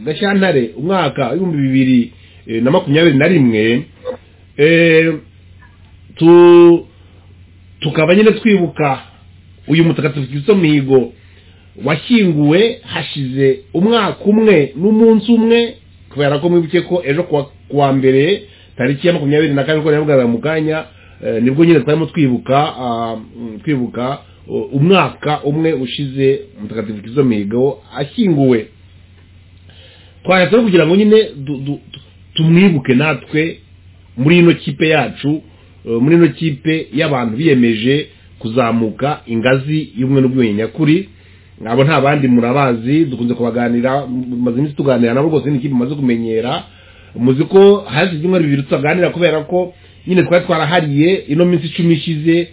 gashyantare umwaka w'ibihumbi bibiri eh, na makumyabiri na rimwe eh, tu tukaba nyine twibuka uyu mutagatifu Kristo Mihigo washyinguwe hashize umwaka umwe n'umunsi umwe kubera ko mwibuke ko ejo kuwa, kuwa mbere tariki ya makumyabiri na kane uko nabivugaga mu kanya eh, nibwo nyine twarimo twibuka ah, mm, twibuka uh, umwaka umwe ushize mutagatifu Kristo Mihigo ashyinguwe twashatse no kugira ngo nyine du- du- tu- tumwibuke natwe muri ino kipe yacu eh, muri ino kipe y'abantu biyemeje kuzamuka ingazi y'ubumwe n'ubwiyunge nyakuri abo nta bandi murabazi dukunze kubaganira maze iminsi tuganira nabo rwose ni ikipe mumaze kumenyera muzi ko hashize ibyumweru bibiri tutaganira kubera ko nyine twari twarahariye ino minsi icumi ishize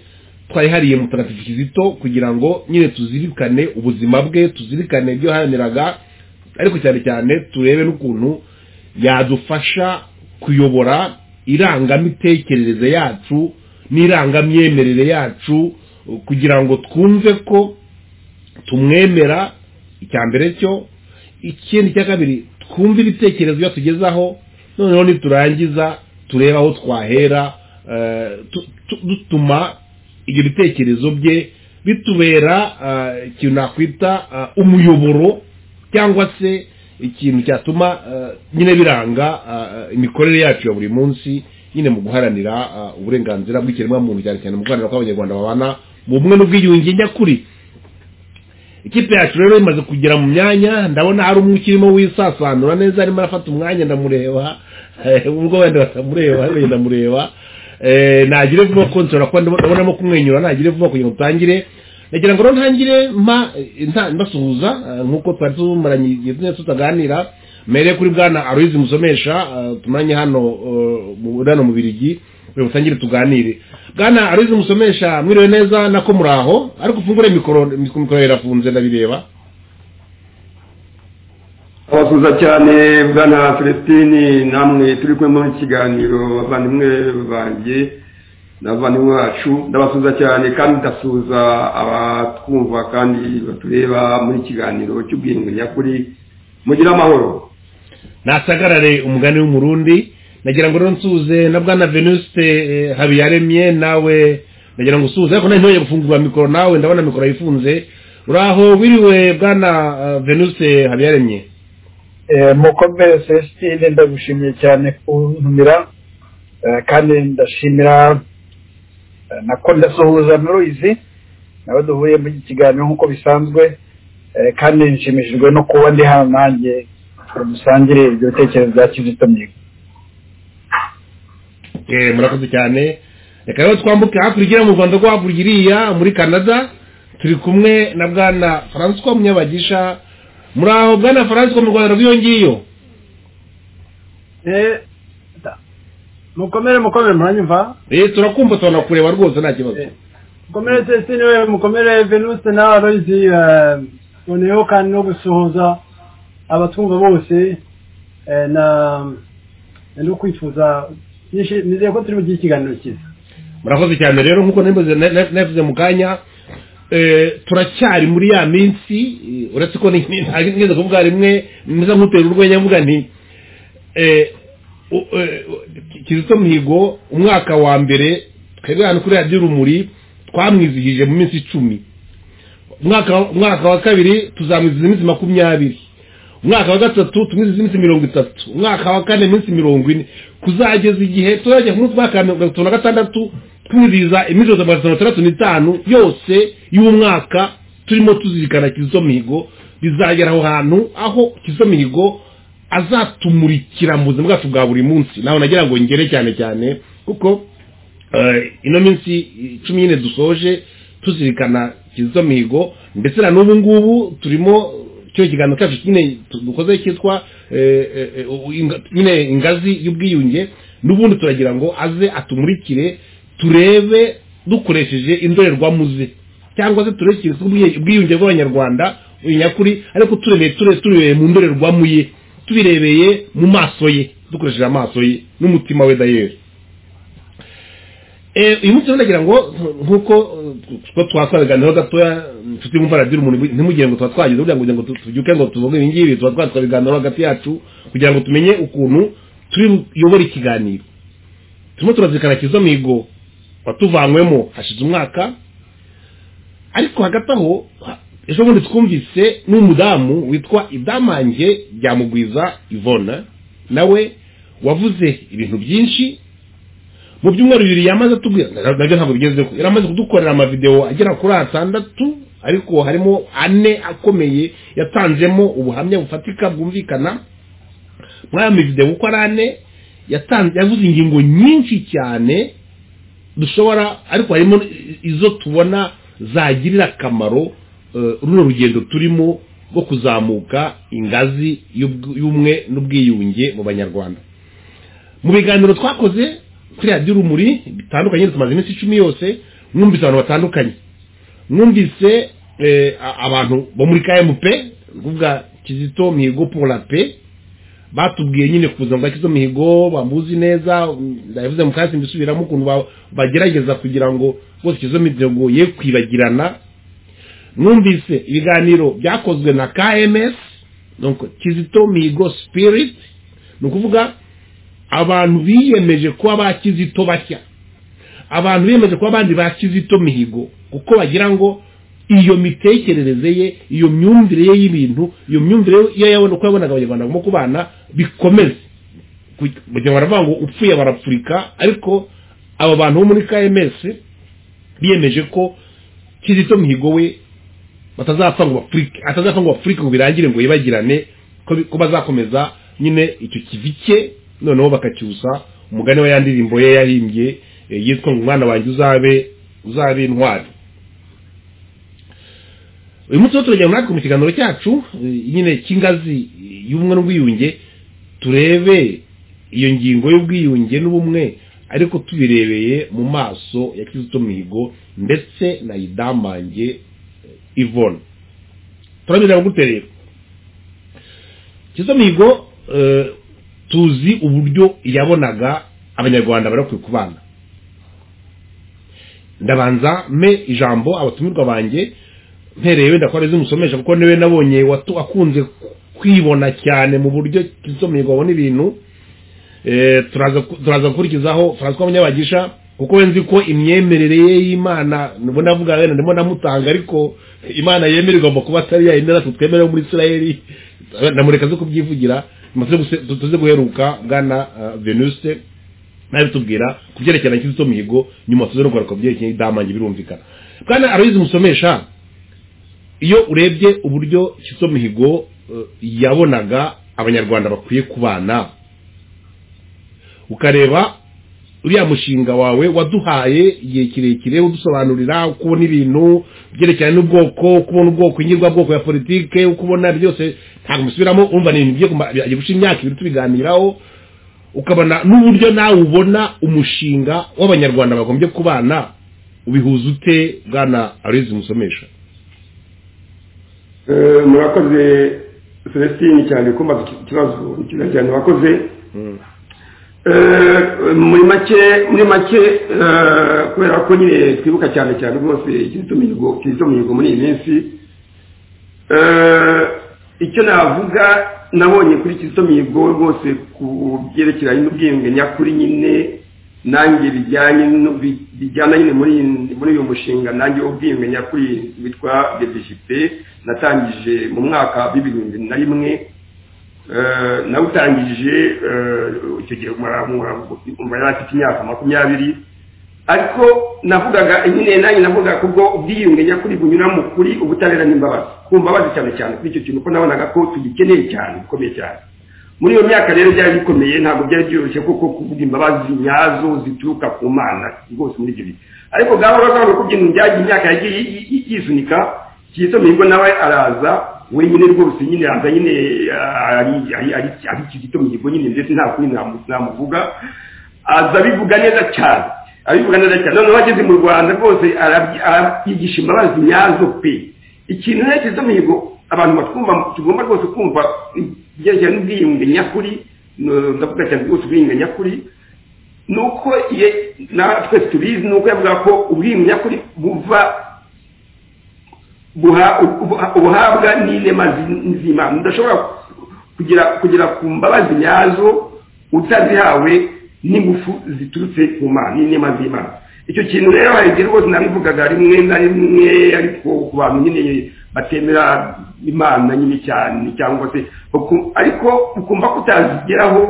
twayihariye mutagatifu kizito kugira ngo nyine tuzirikane ubuzima bwe tuzirikane ibyo yaharaniraga ariko cyane cyane turebe n'ukuntu yadufasha kuyobora irangamitekerereze yacu n'irangamyemerere yacu kugira ngo twumve ko tumwemera icya mbere cyo ikindi cya kabiri twumve ibitekerezo iyo tugezaho noneho niturangiza turebe aho twahera eh, tu- tu- dutuma ibyo bitekerezo bye bitubera eh, ikintu nakwita eh, umuyoboro cyangwa se ikintu cyatuma eh, nyine biranga eh, imikorere yacu ya buri munsi nyine mu guharanira eh, uburenganzira bw'ikiremwamuntu cyane cyane mu guharanira ko abanyarwanda babana mu bumwe n'ubwiyunge nyakuri ikipe yacu rero imaze kugera mu myanya ndabona hari umwe ukirimo wisasanura neza arimo arafata umwanya ndamureba eh, ubwo wenda batamureba wenda ndamureba Eh, nagire vuba ko nshobora kuba ndabo- ndabonamo kumwenyura nagire vuba kugira ngo dutangire nagira ngo rero ntangire mpa eh, nta- mbasuhuza eh, nk'uko twari tumaranye igihe tunini tutaganira mere kuri bwana aroyizi musomesha eh, tumaranye hano eh, mu hano mu birigi kugira ngo dutangire tuganire bwana aroyizi musomesha mwiriwe neza nako muraho ariko ufungure mikoro mikoro irafunze ndabireba abakuza cyane bwana celestine namwe turi kumwe muri iki kiganiro bavandimwe banjye n'abavandimwe bacu ndabasuza cyane kandi ndasuza abatwumva kandi batureba muri iki kiganiro cy'ubwiyunge nyakuri mugire amahoro nasagarare umugani w'umurundi nagira ngo rero nsuze na bwana venuste eh, habiyaremye nawe nagira ngo usuze ariko nari ntoye gufungura mikoro nawe ndabona mikoro yifunze uraho wiriwe bwana eh, venuste habiyaremye Eh, mukomere celestine ndagushimiye cyane kuntumira eh, kandi ndashimira eh, nako ndasuhuza na ruyizi nawe duhuye muri iki kiganiro nk'uko bisanzwe eh, kandi nshimishijwe no kuba ndi hano nanjye ngo musangire ibyo bitekerezo bya kizito mihigo Eh, murakoze cyane reka rero twambuke hakurya iriya mu rwanda rwo hakurya iriya muri canada turi kumwe na bwana francois munyabagisha muraho bwana francois mu rwanda rw'iyo ngiyo mukomere mukomere muranyumva eh turakumva turanakureba rwose nta kibazo mukomere celestine we mukomere venuse nawe abazi noneho kandi no gusuhuza abatwumva bose eh, na no kwifuza Nishi- nizeye ko turi mu gihe ikiganiro cyiza murakoze cyane rero nk'uko nabivuze- na- na- nabivuze mu kanya eh, turacyari muri ya minsi eh, uretse ko ni- ni- ntabwo nigeze kuvuga rimwe meza nk'utera urwenya mvuga nti eh, u- eh, u- kizito mihigo umwaka wa mbere twebwe hano kuri radiyo rumuri twamwizihije mu minsi icumi umwaka umwaka wa kabiri tuzamwizihiza iminsi makumyabiri umwaka wa gatatu tumwizihiza iminsi mirongo itatu umwaka wa kane iminsi mirongo ine kuzageza igihe tuzajya ku munsi wa kabiri mirongo itatu na gatandatu twizihiriza iminsi magana atanu na itandatu n'itanu yose y'umwaka turimo tuzirikana kizito mihigo bizagera aho hantu aho kizito mihigo azatumurikira mu buzima bwacu bwa buri munsi nawe nagira ngo ngere cyane cyane kuko eh, ino minsi cumi nyine dusoje tuzirikana kizito mihigo ndetse na n'ubu ngubu turimo cyo kiganiro cyacu nyine tu- dukoze cyitwa eh, eh, eh, u- inga- nyine ingazi y'ubwiyunge n'ubundi turagira ngo aze atumurikire turebe dukoresheje indorerwamo ze cyangwa se turebe ubwiyunge bw'abanyarwanda uyu nyakuri ariko turebeye ture- turebeye mu ndorerwamo ye tubirebeye mu maso ye dukoresheje amaso ye n'umutima we dayeri uyu munsi ndagira ngo nk'uko two twasabiganiyeho gatoya nshuti wumva radiyo umuntu ntimugire ngo tuba twagize kugira ngo kugira ngo tubyuke ngo tuvuge ibi ngibi tuba twatwabiganiraho hagati yacu kugira ngo tumenye ukuntu tuyobora ikiganiro turimo turazirikana kizo migo watuvanywemo hashize umwaka ariko hagati aho ejo bundi twumvise n'umudamu witwa idamange byamugwiza ivona nawe wavuze ibintu byinshi mu byumweru bibiri yamaze atubwira nabyo ntabwo bigezeho yari amaze kudukorera amavidewo agera kuri atandatu ariko harimo ane akomeye yatanzemo ubuhamya bufatika bwumvikana muri ayo mavidewo uko ari ane yatanze yavuze ingingo nyinshi cyane dushobora ariko harimo izo tubona zagirira akamaro runo rugendo turimo rwo kuzamuka ingazi y'ubumwe n'ubwiyunge mu banyarwanda mu biganiro twakoze kuri radiyo urumuri bitandukanye tumaze iminsi icumi yose mwumvise abantu batandukanye mwumvise abantu bo muri kmp kuvuga kizito mihigo pola pe batubwiye nyine ku buzima bwa kizito mihigo bamuzi neza ndabivuze mu kanya mbisubiramo ukuntu bagerageza kugira ngo bose kizito mihigo ye kwibagirana mwumvise ibiganiro byakozwe na kms kizito mihigo spirit ni ukuvuga abantu biyemeje kuba ba kizito bashya abantu biyemeje kuba abandi ba kizito mihigo kuko bagira ngo iyo mitekerereze ye iyo myumvire ye y'ibintu iyo myumvire ye yabona uko yabonaga abanyarwanda barimo kubana bikomeze kugira ngo baravuga ngo upfuye barapfurika ariko aba bantu bo muri kms biyemeje ko kizito mihigo we batazapfa ngo bapfurike atazapfa ngo bapfurike ngo birangire ngo yibagirane ko bazakomeza nyine icyo kivi cye noneho bakacyusa umugani wa ya ndirimbo ye yahimbye yitwa ngo umwana wanjye uzabe uzabe intwari uyu munsi turajya natwe mu kiganiro cyacu nyine cy'ingazi y'ubumwe n'ubwiyunge turebe iyo ngingo y'ubwiyunge n'ubumwe ariko tubirebeye mu maso ya kizito mihigo ndetse na idamange ivone turabireba gute rero kizito mihigo tuzi uburyo yabonaga abanyarwanda barakwiye kubana ndabanza mpe ijambo abatumirwa banjye mpereye wenda ko arizo umusomesha kuko niwe nabonye akunze kwibona cyane mu buryo kizomerwa abona ibintu turaza gukurikizaho francois munyabagisha kuko we nzi ko imyemerere ye y'imana ndimo navuga wenda ndimo namutanga ariko imana yemera igomba kuba atari yayindi natwe twemerewe muri israel namureka zo kubyivugira tuze guheruka bwana venuse nawe tubwira ku byerekeye na mihigo nyuma tuze no kugaruka ku byerekeye idamange birumvikana bwana aroyizi musomesha iyo urebye uburyo mihigo yabonaga abanyarwanda bakwiye kubana ukareba uriya mushinga wawe waduhaye igihe kirekire udusobanurira uko ubona ibintu byerekeranye n'ubwoko uko ubona ubwoko ingirwabwoko ya politike uko ubona byose ntabwo musubiramo urumva ni ibintu bigiye gusha imyaka ibiri tubiganiraho ukabona n'uburyo nawe ubona umushinga w'abanyarwanda bagombye kubana ubihuza ute bwana arizi musomesha murakoze celestine cyane kumbaza ikibazo cyane wakoze muri make muri make kubera ko nyine twibuka cyane cyane rwose kizito mihigo muri iyi minsi icyo navuga nabonye kuri kizito mihigo rwose ku byerekeranye n'ubwiyunge nyakuri nyine nanjye bijyanye bijyana nyine muri uyu mushinga nanjye ubwiyunge nyakuri witwa bebijipe natangije mu mwaka w'ibihumbi na rimwe nawutangije icyo gihe afite imyaka makumyabiri ariko navugaga nyine nanjye navugaga kubwo ubwiyunge nyakuri bunyura mu kuri ubutabera n'imbabazi ku mbabazi cyane cyane kuri icyo kintu ko nabonaga ko tugikeneye cyane bikomeye cyane muri iyo myaka rero byari bikomeye ntabwo byari byoroshye kuko kuvuga imbabazi nyazo zituruka ku mana rwose muri ibyo bihe ariko gahoro gahoro ko ibintu byagiye imyaka yagiye yizunika kizito mihigo nawe araza wenyine rwose nyine aza nyine ari kizito mihigo nyine ndetse nta kundi namuvuga aza abivuga neza cyane abivuga neza cyane noneho ageze mu rwanda rwose yigisha imbabazi nyazo pe ikintu rero kizito mihigo abantu batwumva tugomba rwose kumva ibyerekeranye n'ubwiyunge nyakuri ndavuga cyane rwose ubwiyunge nyakuri ni uko ye natwe tubizi ni uko yavuga ko ubwimyakuri buva buha- ubuha- ubuhabwa n'inema zi- nzima mudashobora kugera kugera ku mbabazi nyazo utazihawe n'ingufu ziturutse ku mana n'inema z'imana icyo kintu rero hari igihe rwose nabivugaga rimwe na rimwe ariko ku bantu nyine batemera imana nyine cyane cyangwa se uku- ariko ukumva ko utazigeraho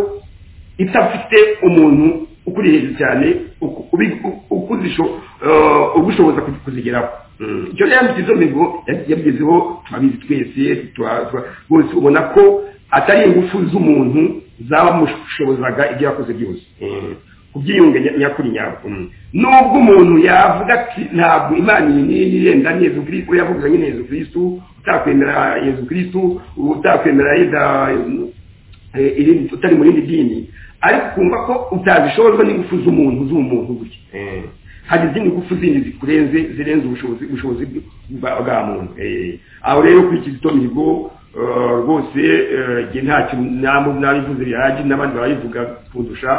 idafite umuntu ukuri hejuru cyane uku- ubi- u- ukuzisho- eh, ugushoboza kuzi- kuzigeraho Mm. icyo rero mu kizo migo ya- yabigezeho turabizi twese tura- tura- bose ubona ko atari ingufu z'umuntu zabamushobozaga ibyo yakoze byose Mm. ku byiyunge nya- nyakuri nyabwo Mm. nubwo umuntu yavuga ati ntabwo imana iyi n'iyi yenda ni yezu kirisitu yavuga nyine yezu kirisitu utakwemera yezu kirisitu utakwemera yenda eh, irindi utari mu rindi dini ariko ukumva ko utabishobozwa n'ingufu z'umuntu z'umuntu gutya Eh, hari izindi ngufu zindi zikurenze zirenze ubushobozi ubushobozi bwa bwa muntu Eh, aho rero kuri kizito mihigo eh, rwose eh, njye ntacyo namu- nabivuze bihagije n'abandi barabivuga kundusha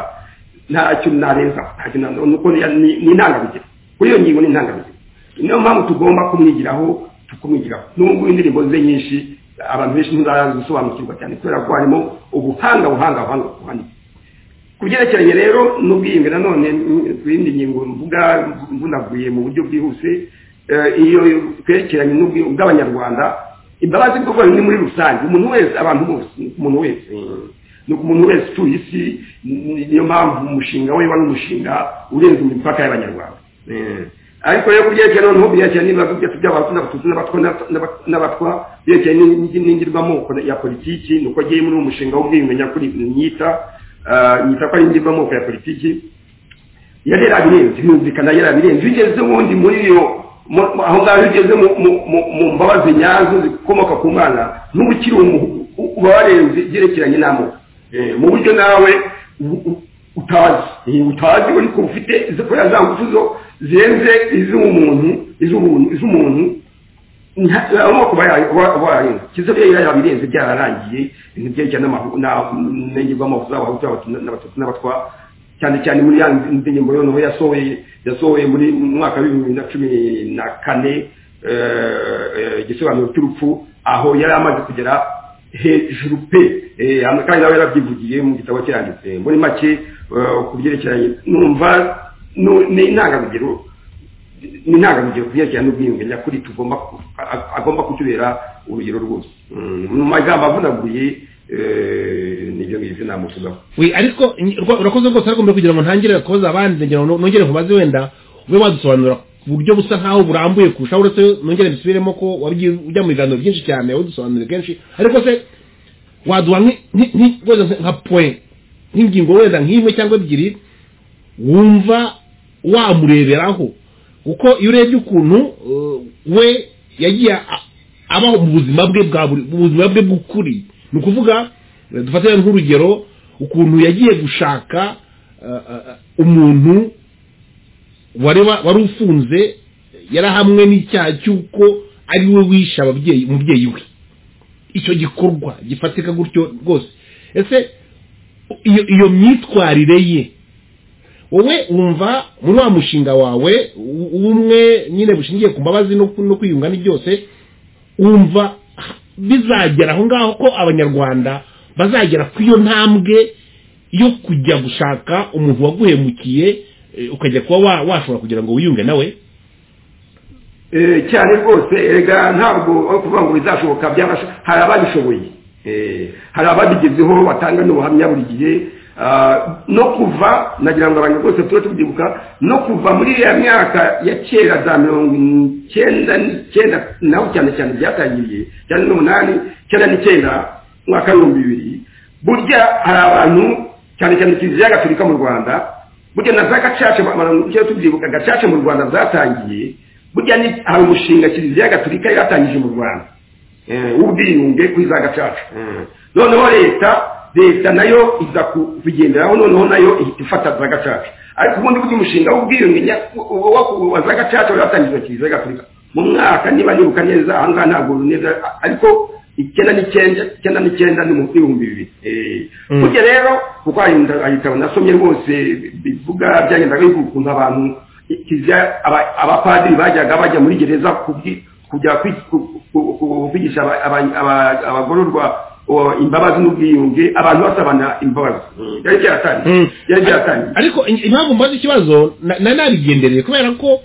ntacyo narenza ntacyo na- nuko ni- ni ni intangarugero kuri iyo ngingo ni intangarugero niyo mpamvu tugomba kumwigiraho tukumwigiraho nubwo indirimbo ze nyinshi abantu benshi ntibazisobanukirwa cyane kubera ko harimo ubuhanga buhanga buhanga buhanitse ku byerekeranye rero n'ubwiyunge nanone mm, ku yindi ngingo mvuga mvunaguye mu buryo bwihuse eh, iyo twerekeranye n'ubwiyunge bw'abanyarwanda imbabazi bw'ubwoko ni muri rusange umuntu wese abantu bose ni ku muntu wese eh, ni ku muntu wese utuye isi ni- niyo mpamvu umushinga we wari umushinga urenze imipaka y'abanyarwanda Eh, ariko rero ku byerekeranye noneho byerekeranye n'ibibazo byacu by'abatutsi n'abatutsi n'abatwa n'aba- n'aba- n'abatwa byerekeranye n'indi- n'ingirwamoko ya politiki ni uko agiye muri uwo mushinga w'ubwiyunge nyakuri nyita ah, nyita ko ari ingirwamoko ya politiki yari yarabirenze yumvikana yarabirenze iyo ugeze ubundi muri iyo mu- mu- aho ngaho iyo ugeze mu- mu- mu- mu mbabazi nyazo zikomoka ku mwana n'uba ukiri umu- u- uba warenze ibyerekeranye n'amoko Eh, mu buryo nawe u- u- utazi Eh, utazi ariko ufite zikora za ngufu zo zirenze iz'umuntu iz'umuntu iz'umuntu amoko bayarenze kizo rero yarabirenze byararangiye ibintu byerekeranye n'ingirwamoko z'abahutu n'abatutsi n'abatwa cyane cyane muri ya ndirimbo noneho yasohoye yasohoye muri mu mwaka wa bibiri na cumi na kane eh, eh, igisobanuro cy'urupfu aho yari amaze kugera hejuru pe Eh, hano kandi nawe yarabyivugiye mu gitabo cyanditse muri make eh, ku byerekeranye numva nu- ni intangarugero ni intangarugero ku byerekeranye n'ubwiyunge nyakuri tugomba ku- a- agomba kutubera urugero rwose Mm, mu magambo avunaguye eh, nibyo ngibyo namusuzaho we ariko nyi- rwa- urakoze rwose ariko mbere kugira ngo ntangire kubaza abandi ngira ngo nongere nkubaze wenda ube wadusobanurira ku buryo busa nkaho burambuye kurusha uretse nongere mbisubiremo ko wabigiye ujya mu biganiro byinshi cyane wadusobanurira kenshi ariko se waduha nk'i- nk'i- nk'i- wenda nka- nka point nk'ingingo wenda nk'imwe cyangwa ebyiri wumva wamureberaho kuko iyo urebye ukuntu eh, we yagiye a- abaho mu buzima bwe bwa buri mu buzima bwe bw'ukuri ni ukuvuga eh, dufatire nk'urugero ukuntu yagiye gushaka eh, eh, umuntu wari wa- wari ufunze yarahamwe n'icyaha cy'uko ari we wishe ababyeyi umubyeyi we icyo gikorwa gifatika gutyo rwose ese iyo iyo myitwarire ye wowe wumva muri wa mushinga wawe u- ubumwe nyine bushingiye ku mbabazi no ku- no kwiyunga ni byose wumva bizagera aho ngaho ko abanyarwanda bazagera ku iyo ntambwe yo kujya gushaka umuntu waguhemukiye eh, ukajya kuba wa- washobora kugira ngo wiyunge nawe Eh, cyane rwose erega ntabwo aho kuvuga ngo bizashoboka byabasha hari ababishoboye Eh, hari ababigezeho batanga n'ubuhamya buri gihe Ah, no kuva nagira ngo abantu rwose tube tubyibuka no kuva muri ya myaka ya kera za mirongo icyenda n'icyenda naho cyane cyane byatangiriye cyane n'umunani icyenda n'icyenda umwaka w'ibihumbi bibiri burya hari abantu cyane cyane kiliziya gatolika mu rwanda burya na za gacaca icyo tubyibuka gacaca mu rwanda zatangiye burya ni hari umushinga kiliziya gatolika yatangije mu rwanda eh, w'ubwiyunge kuri za gacaca noneho leta leta nayo iza kubigenderaho noneho nayo ihita ifata za gacaca ariko ubundi burya umushinga w'ubwiyunge nya- wo- wo- wa za gacaca watangijwe na kiliziya gatolika mu mwaka niba nibuka neza aha ngaha ntabwo neza ariko icyenda n'icyenda icyenda n'icyenda ni mu bihumbi bibiri burya rero kuko ayo gitabo nasomye rwose bivuga byagendaga bivuga ukuntu abantu kiliziya aba- abapadiri bajyaga bajya muri gereza kubwi- kujya kwi- ku- ku- ku- kwigisha aba- aba- aba- abagororwa o, imbabazi n'ubwiyunge abantu basabana imbabazi byari byaratangiye Mm. byari byaratangiye ariko in- impamvu mbaza ikibazo na- nari nabigendereye kubera ko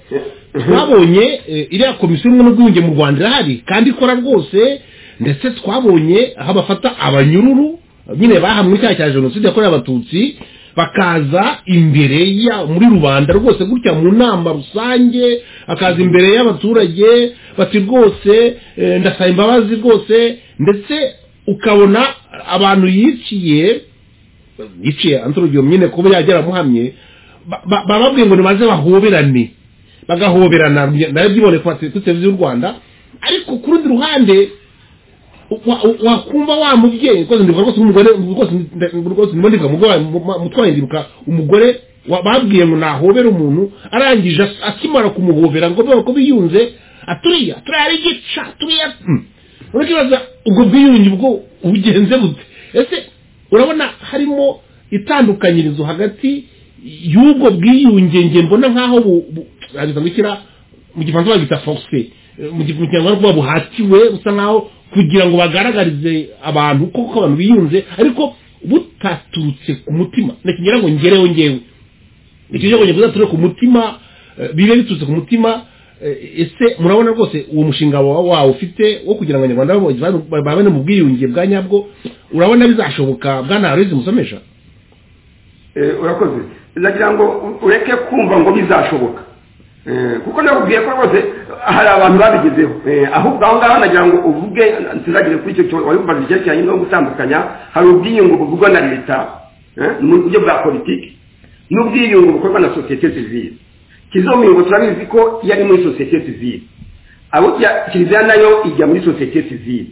twabonye eh, iriya komisiyo y'ubumwe n'ubwiyunge mu rwanda irahari kandi ikora rwose ndetse twabonye aho bafata abanyururu nyine bahamwe icyaha cya jenoside yakorewe abatutsi bakaza imbere ya muri rubanda rwose gutya mu nama rusange akaza imbere y'abaturage bati rwose eh, ndasaba imbabazi rwose ndetse ukabona abantu yiciye yiciye antorogero nyine kuba yagera amuhamye ba- ba- bababwiye ngo nimaze bahoberane bagahoberana narabyibone ku bate- kuri televiziyo y'u rwanda ariko ku rundi ruhande wa- wa- wakumva wa mubyeyi rwose ndibuka rwose nk'umugore rwose nda- rwose ndimo ndibuka umugore mutwaye ndibuka umugore wa- babwiye ngo nahobere umuntu arangije as- akimara kumuhobera ngo bebe ko biyunze aturiya turiya ari igica turiya Mm. urakibaza ubwo bwiyunge ubwo ubugenze bute ese urabona harimo itandukanyirizo hagati y'ubwo bwiyunge nge mbona nk'aho bu- bu- hageza gushyira mu gifaransa bagita force Eh, mu gi- mu kinyarwanda kuba buhatiwe busa nk'aho kugira ngo bagaragarize abantu koko abantu biyunze ariko butaturutse ku mutima ntakigira ngo ngereho ngewe ikijyanye ngo bizature ku mutima eh, bibe biturutse ku mutima eh, ese murabona rwose uwo mushinga wawe wawe ufite wo kugira ngo abanyarwanda babo bavane- babane mu bwiyunge bwa nyabwo urabona bizashoboka bwana harizi musomesha Eh, urakoze ndagira ngo u- ureke kumva ngo bizashoboka Eh, kuko nakubwiye ko rwose hari abantu babigezeho Eh, ahubwo aho ngaho nagira ngo uvuge ntizagire kuri icyo cyo wari kubaza icyerekeranye no gutandukanya hari ubwiyungu buvugwa na leta eh, mu buryo bwa politiki n'ubwiyungu bukorwa na sosiyete sivile kizomihingo turabizi ko iyo ari muri sosiyete sivile abo kya- kiliziya nayo ijya muri sosiyete sivile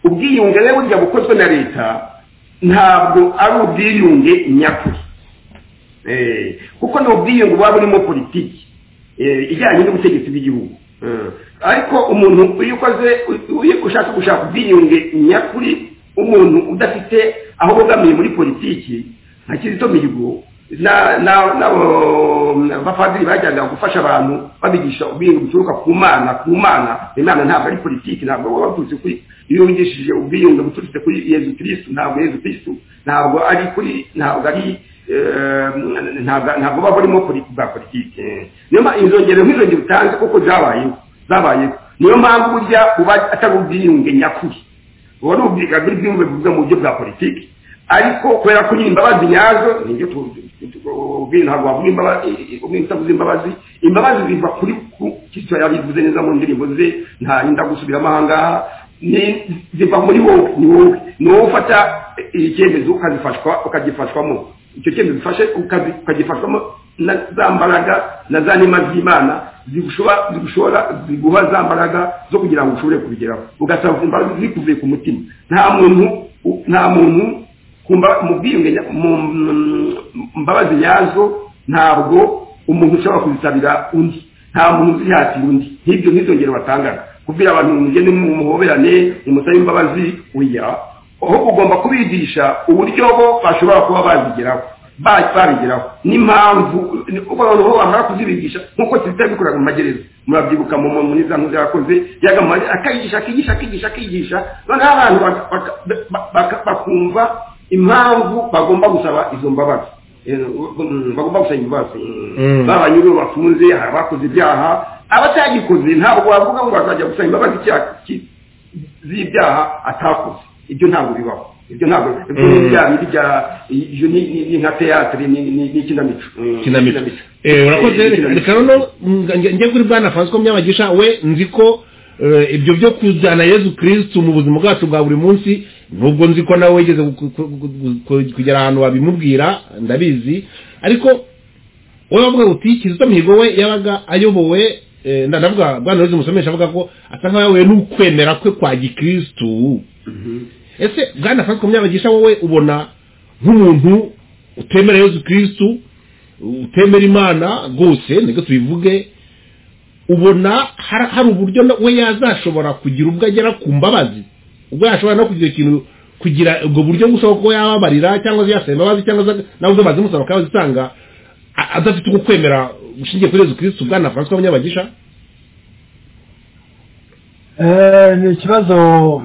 ubwiyunge rero burya bukozwe na leta ntabwo ari ubwiyunge nyakuri Eh, kuko ni ubwiyungu buba burimo politiki eh, ijyanye n'ubutegetsi bw'igihugu Eh, ariko umuntu iyo ukoze u- iyo ushaka gushaka ubwiyunge nyakuri umuntu udafite aho bogamiye muri politiki nka kizito mihigo na- na- n'abo bapadiri bajyaga gufasha abantu babigisha ubwiyunge buturuka ku mana ku mana imana ntabwo ari politiki ntabwo baba baturutse kuri iyo wigishije ubwiyunge buturutse kuri yezu kirisitu ntabwo yezu kirisitu ntabwo ari kuri ntabwo ari Eh, ntabwo ntabwo baba barimo poli- bwa politiki niyo mpamvu izo ngero nk'izo ngero utanze kuko zabayeho zabayeho niyo mpamvu burya uba atari ubwiyunge nyakuri uba ari ubwiyunge bw'ubwiyunge buvuga mu buryo bwa politiki ariko kubera ko nyine imbabazi nyazo nibyo ubwiyunge ntabwo wavuga imbabazi ubwiyunge utavuze imbabazi imbabazi ziva kuri ku kitso yabivuze neza mu ndirimbo ze nta yenda gusubiramo ahangaha ni ziva muri wowe ni wowe ni wowe ufata iri cyemezo ukazifashwa ukagifashwamo icyo cyemezo ufashe ukazi- ukagifashwamo na za mbaraga na za nema z'imana zigushora zigushora ziguha za mbaraga zo kugira ngo ushobore kubigeraho ugasaba imbaraga zikuvuye ku mutima nta muntu u- nta muntu ku mba- mu bwiyunge nya- mu mu- mu mbabazi nyazo ntabwo umuntu ushobora kuzisabira undi nta muntu uzihatira undi nk'ibyo nk'izo ngero batangaga kubwira abantu ngo mugende mumuhoberane mumusabe imbabazi oya aho ugomba kubigisha uburyo bo bashobora kuba bazigeraho ba- babigeraho n'impamvu uko abantu bo bamara kuzibigisha nk'uko kiliziya bikoraga mu magereza murabyibuka mu mu- muri za nkuzi yakoze yaga mu magereza akayigisha akigisha akigisha akigisha noneho abantu baka- baka- ba- baka- bakumva impamvu bagomba gusaba izo mbabazi Eh, mm, bagomba gusaba imbabazi Mm. baba abanyururu bafunze hari abakoze ibyaha abatagikoze ntabwo wavuga ngo bazajya gusaba imbabazi icyaha ki- z'ibyaha atakoze ibyo ntabwo bibaho ibyo ntabwo ibyo ni Mm. bya bindi bya ibyo ni- ni ni nka teyatere ni ni ni ikinamico Mm, kinamico Eh, urakoze reka noneho nga- nge- njye kuri bwana francois munyabagisha we nzi ko eh, ibyo byo kujyana yezu kirisitu mu buzima bwacu bwa buri munsi nubwo nzi ko nawe wigeze ku- ku- ku- ku- kugera ahantu wabimubwira ndabizi ariko wowe wavuga uti kizito mihigo we yabaga ayobowe eh, nda- ndavuga bwana yezu musomesha avuga ko asa nkaho yahuye n'ukwemera kwe kwa gikirisitu Mhm. ese bwana francois munyabagisha wowe ubona nk'umuntu utemera yezu kirisitu utemera imana rwose nibwo tubivuge ubona har- hari uburyo na- we yazashobora kugira ubwo agera ku mbabazi ubwo yashobora no kugira ikintu kugira ubwo buryo gusa kuko yababarira cyangwa se yasaba imbabazi cyangwa se nawe uzo bazimusaba akaba azitanga a- adafite ugukwemera gushingiye kuri yezu kirisitu bwana francois munyabagisha Eh, ni ikibazo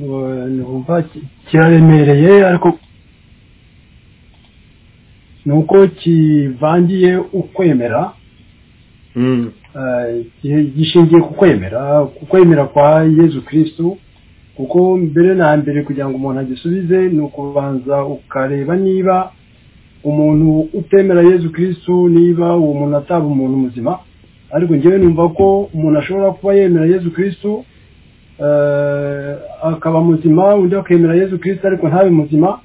eh, numva ki- kiraremereye ariko ni uko kivangiye ukwemera Mm. eh, gi- gishingiye ku kwemera ku kwemera kwa yezu kirisitu kuko mbere na mbere kugira ngo umuntu agisubize ni ukubanza ukareba niba umuntu utemera yezu kirisitu niba uwo muntu ataba umuntu muzima ariko ngewe numva ko umuntu ashobora kuba yemera yezu kirisitu eh, akaba muzima undi akemera yezu kirisitu ariko ntabe muzima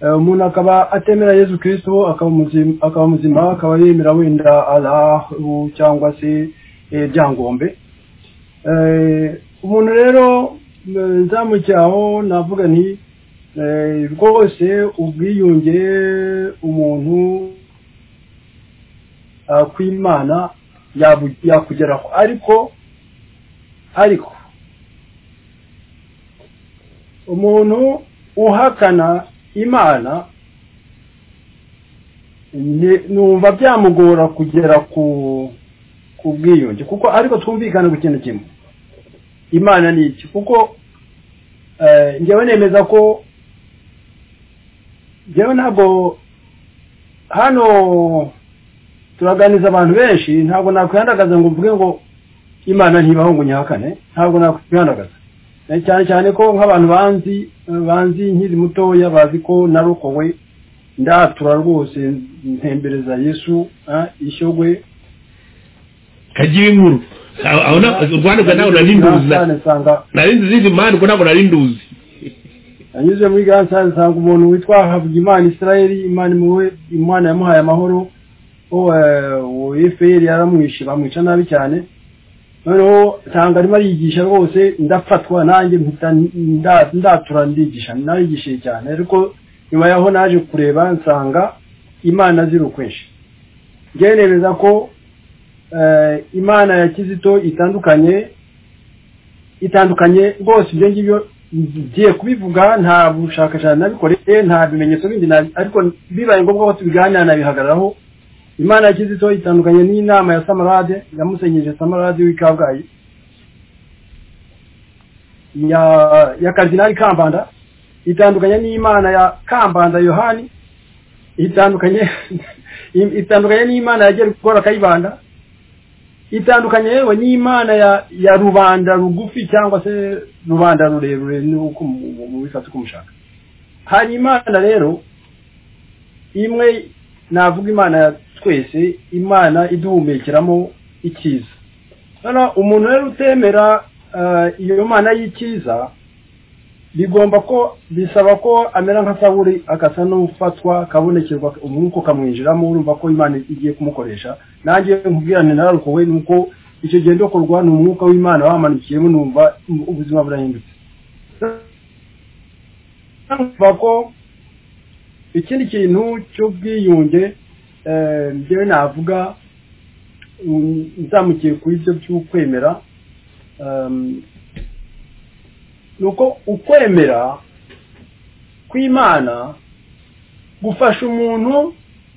Eh, umuntu akaba atemera yezu kirisitu akaba muzima akaba muzima akaba yemera wenda alahu cyangwa se eh, byangombe Eh, umuntu rero eh, nzamujyaho navuga nti eh, rwose ubwiyunge umuntu ah, kw'imana yabu- yakugeraho ariko ariko umuntu uhakana imana ni- numva byamugora kugera ku ku bwiyunge kuko ariko twumvikane ku kintu kimwe imana ni iki kuko eh, njyewe nemeza ko njyewe ntabwo hano turaganiza abantu benshi ntabwo nakwihandagaza ngo mvuge ngo imana ntibaho ngo nyihakane ntabwo nakwihandagaza Eh, cyane cyane ko nk'abantu banzi eh, banzi nkiri mutoya bazi ko narokowe ndatura rwose ntembereza yesu eh, ishyogwe kagira inkuru Aho- aho na- u rwanda ubwo ntabwo nari nduzi na- Cyane nsanga nari nzi izindi mpande ubwo ntabwo nari nduzi anyuze muri gasanzwe nsanga umuntu witwa Havugimana Israel Imana imwe Imana yamuhaye amahoro uwo uwo FPR yaramwishe bamwica nabi cyane noneho nsanga arimo ariyigisha rwose ndafatwa nanjye mpita nda- ndatura ndigisha narigishije cyane ariko nyuma yaho naje kureba nsanga imana azira ukwinshi njyewe nemeza ko eh, imana ya kizito itandukanye itandukanye rwose ibyo ngibyo ngiye kubivuga nta bushakashatsi nabikoreye nta bimenyetso bindi nabi- ariko bibaye ngombwa ko tubiganira nabihagararaho imana ya kizito itandukanye n'inama ya samarade yamusenyeje samarade w'i kabgayi ya ya karidinali kambanda itandukanye n'imana ya kambanda yohani itandukanye itandukanye n'imana ya gerikora kayibanda itandukanye yewe n'imana ya ya rubanda rugufi cyangwa se rubanda rurerure nuko mubifata uko mushaka hari imana rero imwe navuga imana ya twese imana iduhumekeramo icyiza noneho umuntu rero utemera eh, iyo mana y'icyiza bigomba ko bisaba ko amera nka sawuri agasa n'ufatwa akabonekerwa umwuka ukamwinjiramo urumva ko imana igiye kumukoresha nanjye nkubwirane nararukowe ni uko icyo gihe ndokorwa ni umwuka w'imana wamanukiyemo numva ubuzima burahindutse numva ko ikindi kintu cy'ubwiyunge eh, njyewe navuga mm, nzamukiye kuri ibyo by'ukwemera um, nuko ukwemera kw'imana gufasha umuntu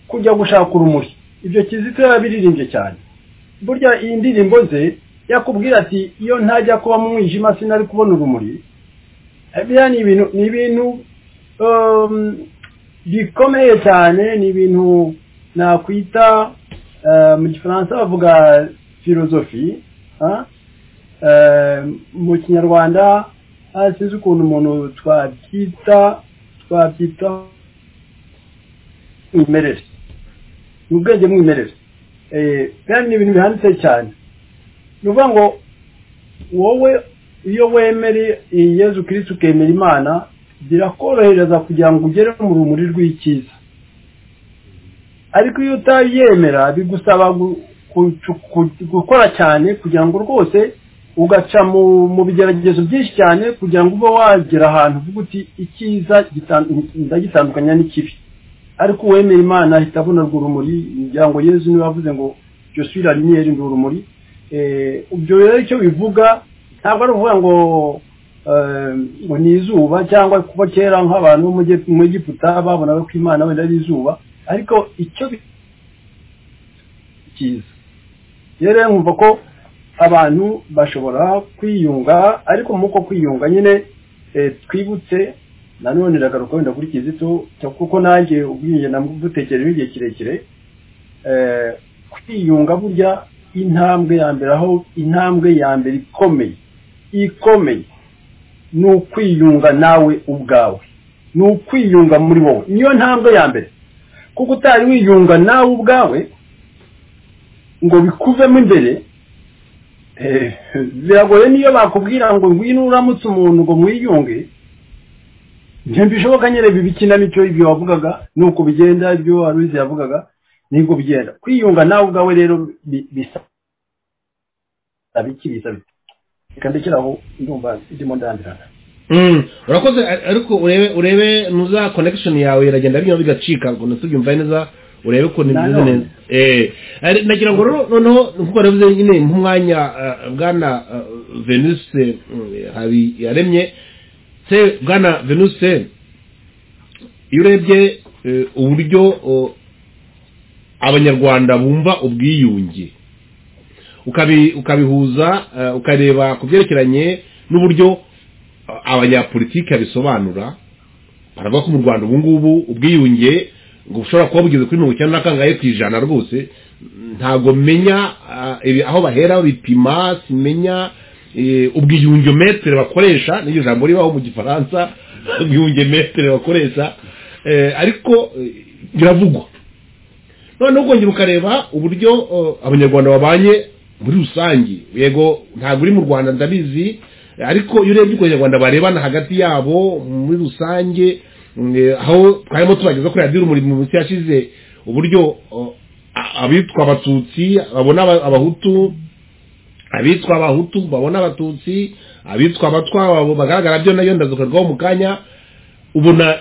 kujya gushaka urumuri ibyo kizito yabiririmbye cyane burya iyi ndirimbo ze yakubwira ati iyo ntajya kuba mu mwijima sinari kubona urumuri Eh, biriya ni ibintu ni ibintu um, bikomeye cyane ni ibintu nakwita eh, mu gifaransa bavuga filozofi ah? Eh, mu kinyarwanda ah, sinzi ukuntu umuntu twabyita twabyita mwimerere ni ubwenge mwimerere Eh, kandi ni ibintu bihanditse cyane ni ukuvuga ngo wowe iyo wemere yezu kirisitu ukemera imana birakorohereza kugira ngo ugere mu rumuri rw'icyiza ariko iyo utayemera bigusaba gu- ku- ku- gukora cyane kugira ngo rwose ugaca mu mu bigeragezo byinshi cyane kugira ngo ube wagera ahantu uvuga uti icyiza gitan- ndagitandukanya n'ikibi ariko uwemera imana ahita abona urwo rumuri ngira ngo yezu niwe wavuze ngo jyo suis la lumière ndi urumuri Eh, ibyo rero icyo bivuga ntabwo ari ukuvuga ngo eh, ngo ni izuba cyangwa kuba kera nk'abantu bo mu giputa babonaga ko imana wenda ari izuba ariko icyo bi- cyiza rero nkumva ko abantu bashobora kwiyunga ariko muri uko kwiyunga nyine eh, twibutse nanone iragaruka wenda kuri kizito cyo- kuko nanjye ubwiyunge namudutekerejeho igihe kirekire eh, kwiyunga burya intambwe ya mbere aho intambwe ya mbere ikomeye ikomeye ni ukwiyunga nawe ubwawe ni ukwiyunga muri wowe niyo ntambwe ya mbere kuko utari wiyunga nawe ubwawe ngo bikuvemo imbere eh, biragoye niyo bakubwira ngo ngwino uramutse umuntu ngo mwiyunge ntibishoboka nyine ibi bikinamico ibyo wavugaga nuko bigenda ibyo waruzi yavugaga nibwo bigenda kwiyunga nawe ubwawe rero bi- bisa bikibisa reka ndekeraho ndumva ndimo ndambirana Mm, urakoze ar- ariko urebe urebe nuza connection yawe iragenda bigenda bigacika ngo ntubyumva neza urebe ko nibyize Nanone. neza eh ari- nagira ngo rero noneho nkuko navuze nyine nk'umwanya ah, bwana ah, Venus mm, habi yaremye se bwana Venus iyo urebye eh, uburyo oh, abanyarwanda bumva ubwiyunge ukabi ukabihuza eh, ukareba ku byerekeranye n'uburyo a- abanyapolitiki babisobanura baravuga ko mu rwanda ubu ngubu ubwiyunge ngo bushobora kuba bugeze kuri mirongo icyenda na kangahe ku ijana rwose ntabwo menya ah, ibi- aho bahera babipima simenya eh, ubwiyunge metere bakoresha n'iryo jambo ribaho mu gifaransa ubwiyunge metere bakoresha eh, ariko eh, biravugwa noneho ukongera ukareba uburyo eh, abanyarwanda babanye muri rusange yego ntabwo uri mu rwanda ndabizi eh, ariko iyo urebye uko abanyarwanda barebana hagati yabo muri rusange mm, eh, aho twarimo tubageza kuri radiyo urumuri mu minsi yashize uburyo eh, a- abitwa abatutsi babona aba- abahutu abitwa abahutu babona abatutsi abitwa abatwa babo bagaragara byo nayo ndazukarwaho mu kanya ubona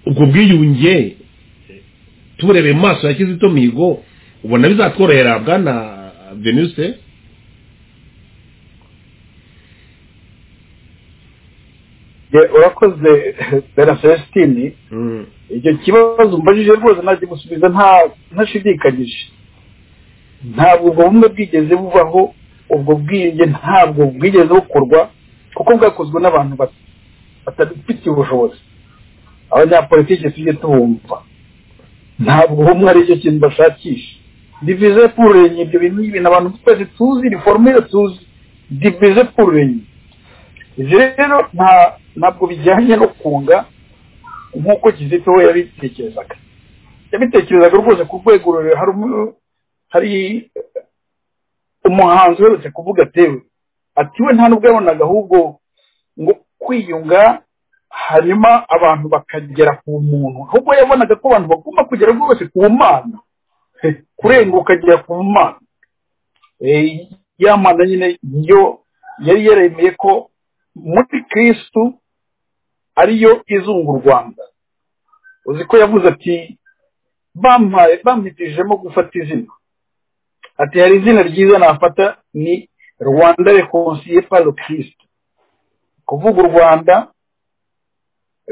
ubwo bwiyunge tuburebeye mu maso ya kizito mihigo ubona bizatworohera bwana venuse Ye, urakoze bera celestini icyo kibazo mbajije rwose najya gusubiza nta ntashidikanyije ntabwo ubwo bumwe bwigeze bubaho ubwo bwiyunge ntabwo bwigeze bukorwa kuko bwakozwe n'abantu bat- batabifitiye ubushobozi abanyapolitiki tujye tubumva ntabwo ubumwe ari cyo kintu bashakisha divize pururenye ibyo bintu ni ibintu abantu twese tuzi ni formire tuzi divize pururenye izi rero nta- ntabwo bijyanye no kunga nk'uko kizito we yabitekerezaga yabitekerezaga rwose ku rwego rurerure hari umu- hari umuhanzi uherutse kuvuga atewe ati we nta nubwo yabonaga ahubwo ngo kwiyunga hanyuma abantu bakagera ku muntu ahubwo yabonaga ko abantu bagomba kugera rwose ku mana Eh, kurenga ukagera ku mana Eh, ya mana nyine yo yari yaremeye ko muri kirisitu ariyo izunga u rwanda uzi ko yavuze ati bampaye bamhitishijemo gufata izina ati hari izina ryiza nafata ni rwanda rekonsiye paro kirisite kuvuga u rwanda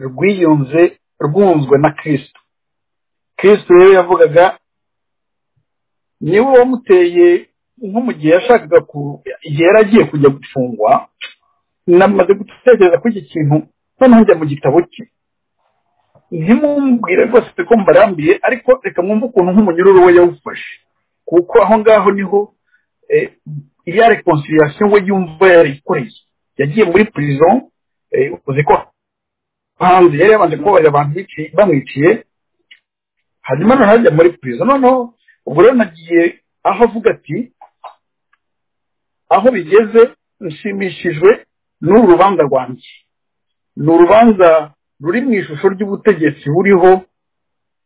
rwiyunze rwunzwe na kirisito kirisito rero yavugaga niwe wamuteye nko mu gihe yashakaga ku igihe yari agiye kujya gufungwa namaze gutekereza kuri iki kintu noneho njya mu gitabo cye ntimumbwire rwose ko mbarambiye ariko reka mwumve ukuntu nk'umunyururu we yawufashe kuko aho ngaho niho eh, ya reconciliation we yumva yarikoreye yagiye muri prison eh, uzi ko hanze yari yabanje kubabarira abantu biciye- bamwiciye hanyuma noneho ajya muri prison noneho ubwo rero nagiye aho avuga ati aho bigeze nshimishijwe n'uru rubanza rwanjye ni urubanza ruri mu ishusho ry'ubutegetsi buriho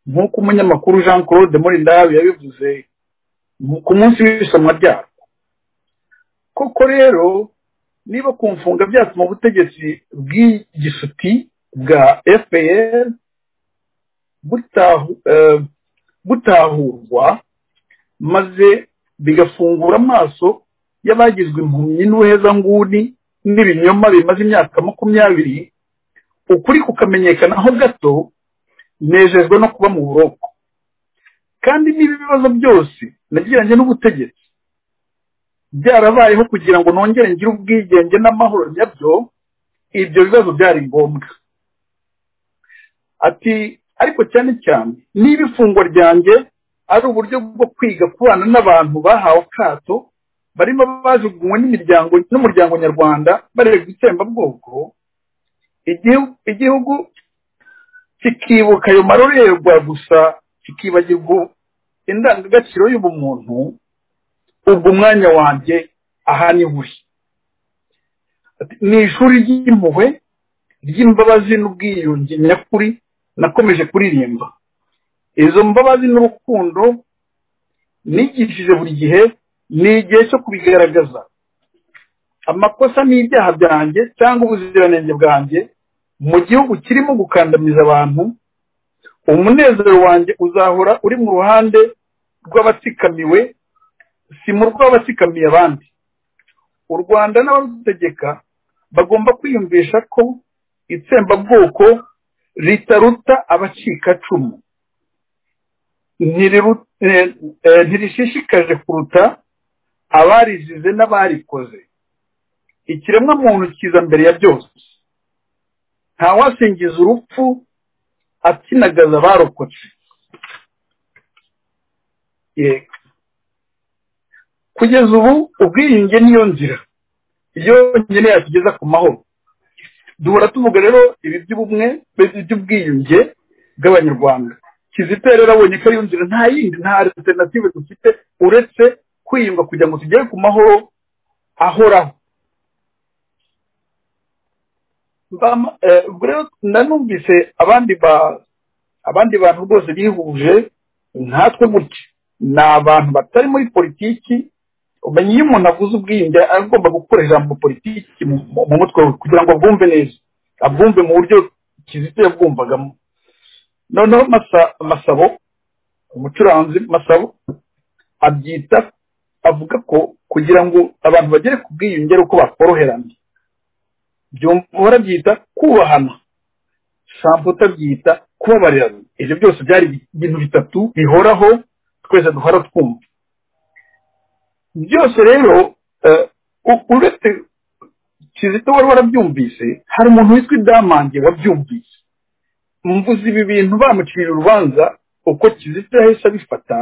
nk'uko umunyamakuru jean claude morindabi yabivuze mu- ku munsi w'isomwa ryarwo koko rero niba kumfunga byatuma ubutegetsi bw'igisuti bwa fpr butahu- eh, butahurwa maze bigafungura amaso y'abagizwe impumyi n'ubuhezanguni n'ibinyoma bimaze imyaka makumyabiri ukuri kukamenyekana aho gato nejejwe no kuba mu buroko kandi niba ibibazo byose nagiranye n'ubutegetsi byarabayeho kugira ngo nongere ngire ubwigenge n'amahoro nyabyo ibyo bibazo byari ngombwa ati ariko cyane cyane niba ifungwa ryanjye ari uburyo bwo kwiga kubana n'abantu bahawe akato barimo bajugunywe n'imiryango n'umuryango nyarwanda bareba itsembabwoko igihu- igihugu kikibuka ayo marorerwa gusa kikibagirwa indangagaciro y'ubumuntu ubwo umwanya wanjye aha ni buri Ati, ni ishuri ry'impuhwe ry'imbabazi n'ubwiyunge nyakuri nakomeje kuririmba izo mbabazi n'urukundo nigishije buri gihe ni igihe cyo kubigaragaza amakosa n'ibyaha byanjye cyangwa ubuziranenge bwanjye mu gihugu kirimo gukandamiza abantu umunezero wanjye uzahora uri mu ruhande rw'abatsikamiwe si mu rw'abatsikamiye abandi u rwanda n'abarutegeka bagomba kwiyumvisha ko itsembabwoko ritaruta abacikacumu ntiriru- eh, eh, ntirishishikaje kuruta abarizize n'abarikoze ikiremwa muntu kiza mbere ya byose ntawasingiza urupfu atinagaza abarokotse yego kugeza ubu ubwiyunge niyo nzira yonyine yatugeza ku mahoro duhora tuvuga rero ibi by'ubumwe by'ubwiyunge bw'abanyarwanda kizito rero abonye ko ariyo nzira nta yindi nta alternative dufite uretse kwiyunga kugira ngo tugere ku mahoro ahoraho Mbama- eh, ubwo rero nanumvise abandi ba abandi bantu rwose bihuje nkatwe gutya ni abantu batari muri politiki umenye iyo umuntu avuze ubwiyunge aba agomba gukora ijambo politiki mu- mu mutwe we kugira ngo abwumve neza abwumve mu buryo kizito yabwumvagamo noneho Masa- masabo umucuranzi masabo abyita avuga ko kugira ngo abantu bagere ku bwiyunge ari uko bakoroherana byumva barabyita kubahana sampo utabyita kubabarira ibyo byose byari ibintu bitatu bihoraho twese duhora twumva byose rero eh, u- uretse kizito wari warabyumvise hari umuntu witwa idamange wabyumvise mvuze ibi bintu bamucirira urubanza uko kizito yahise abifata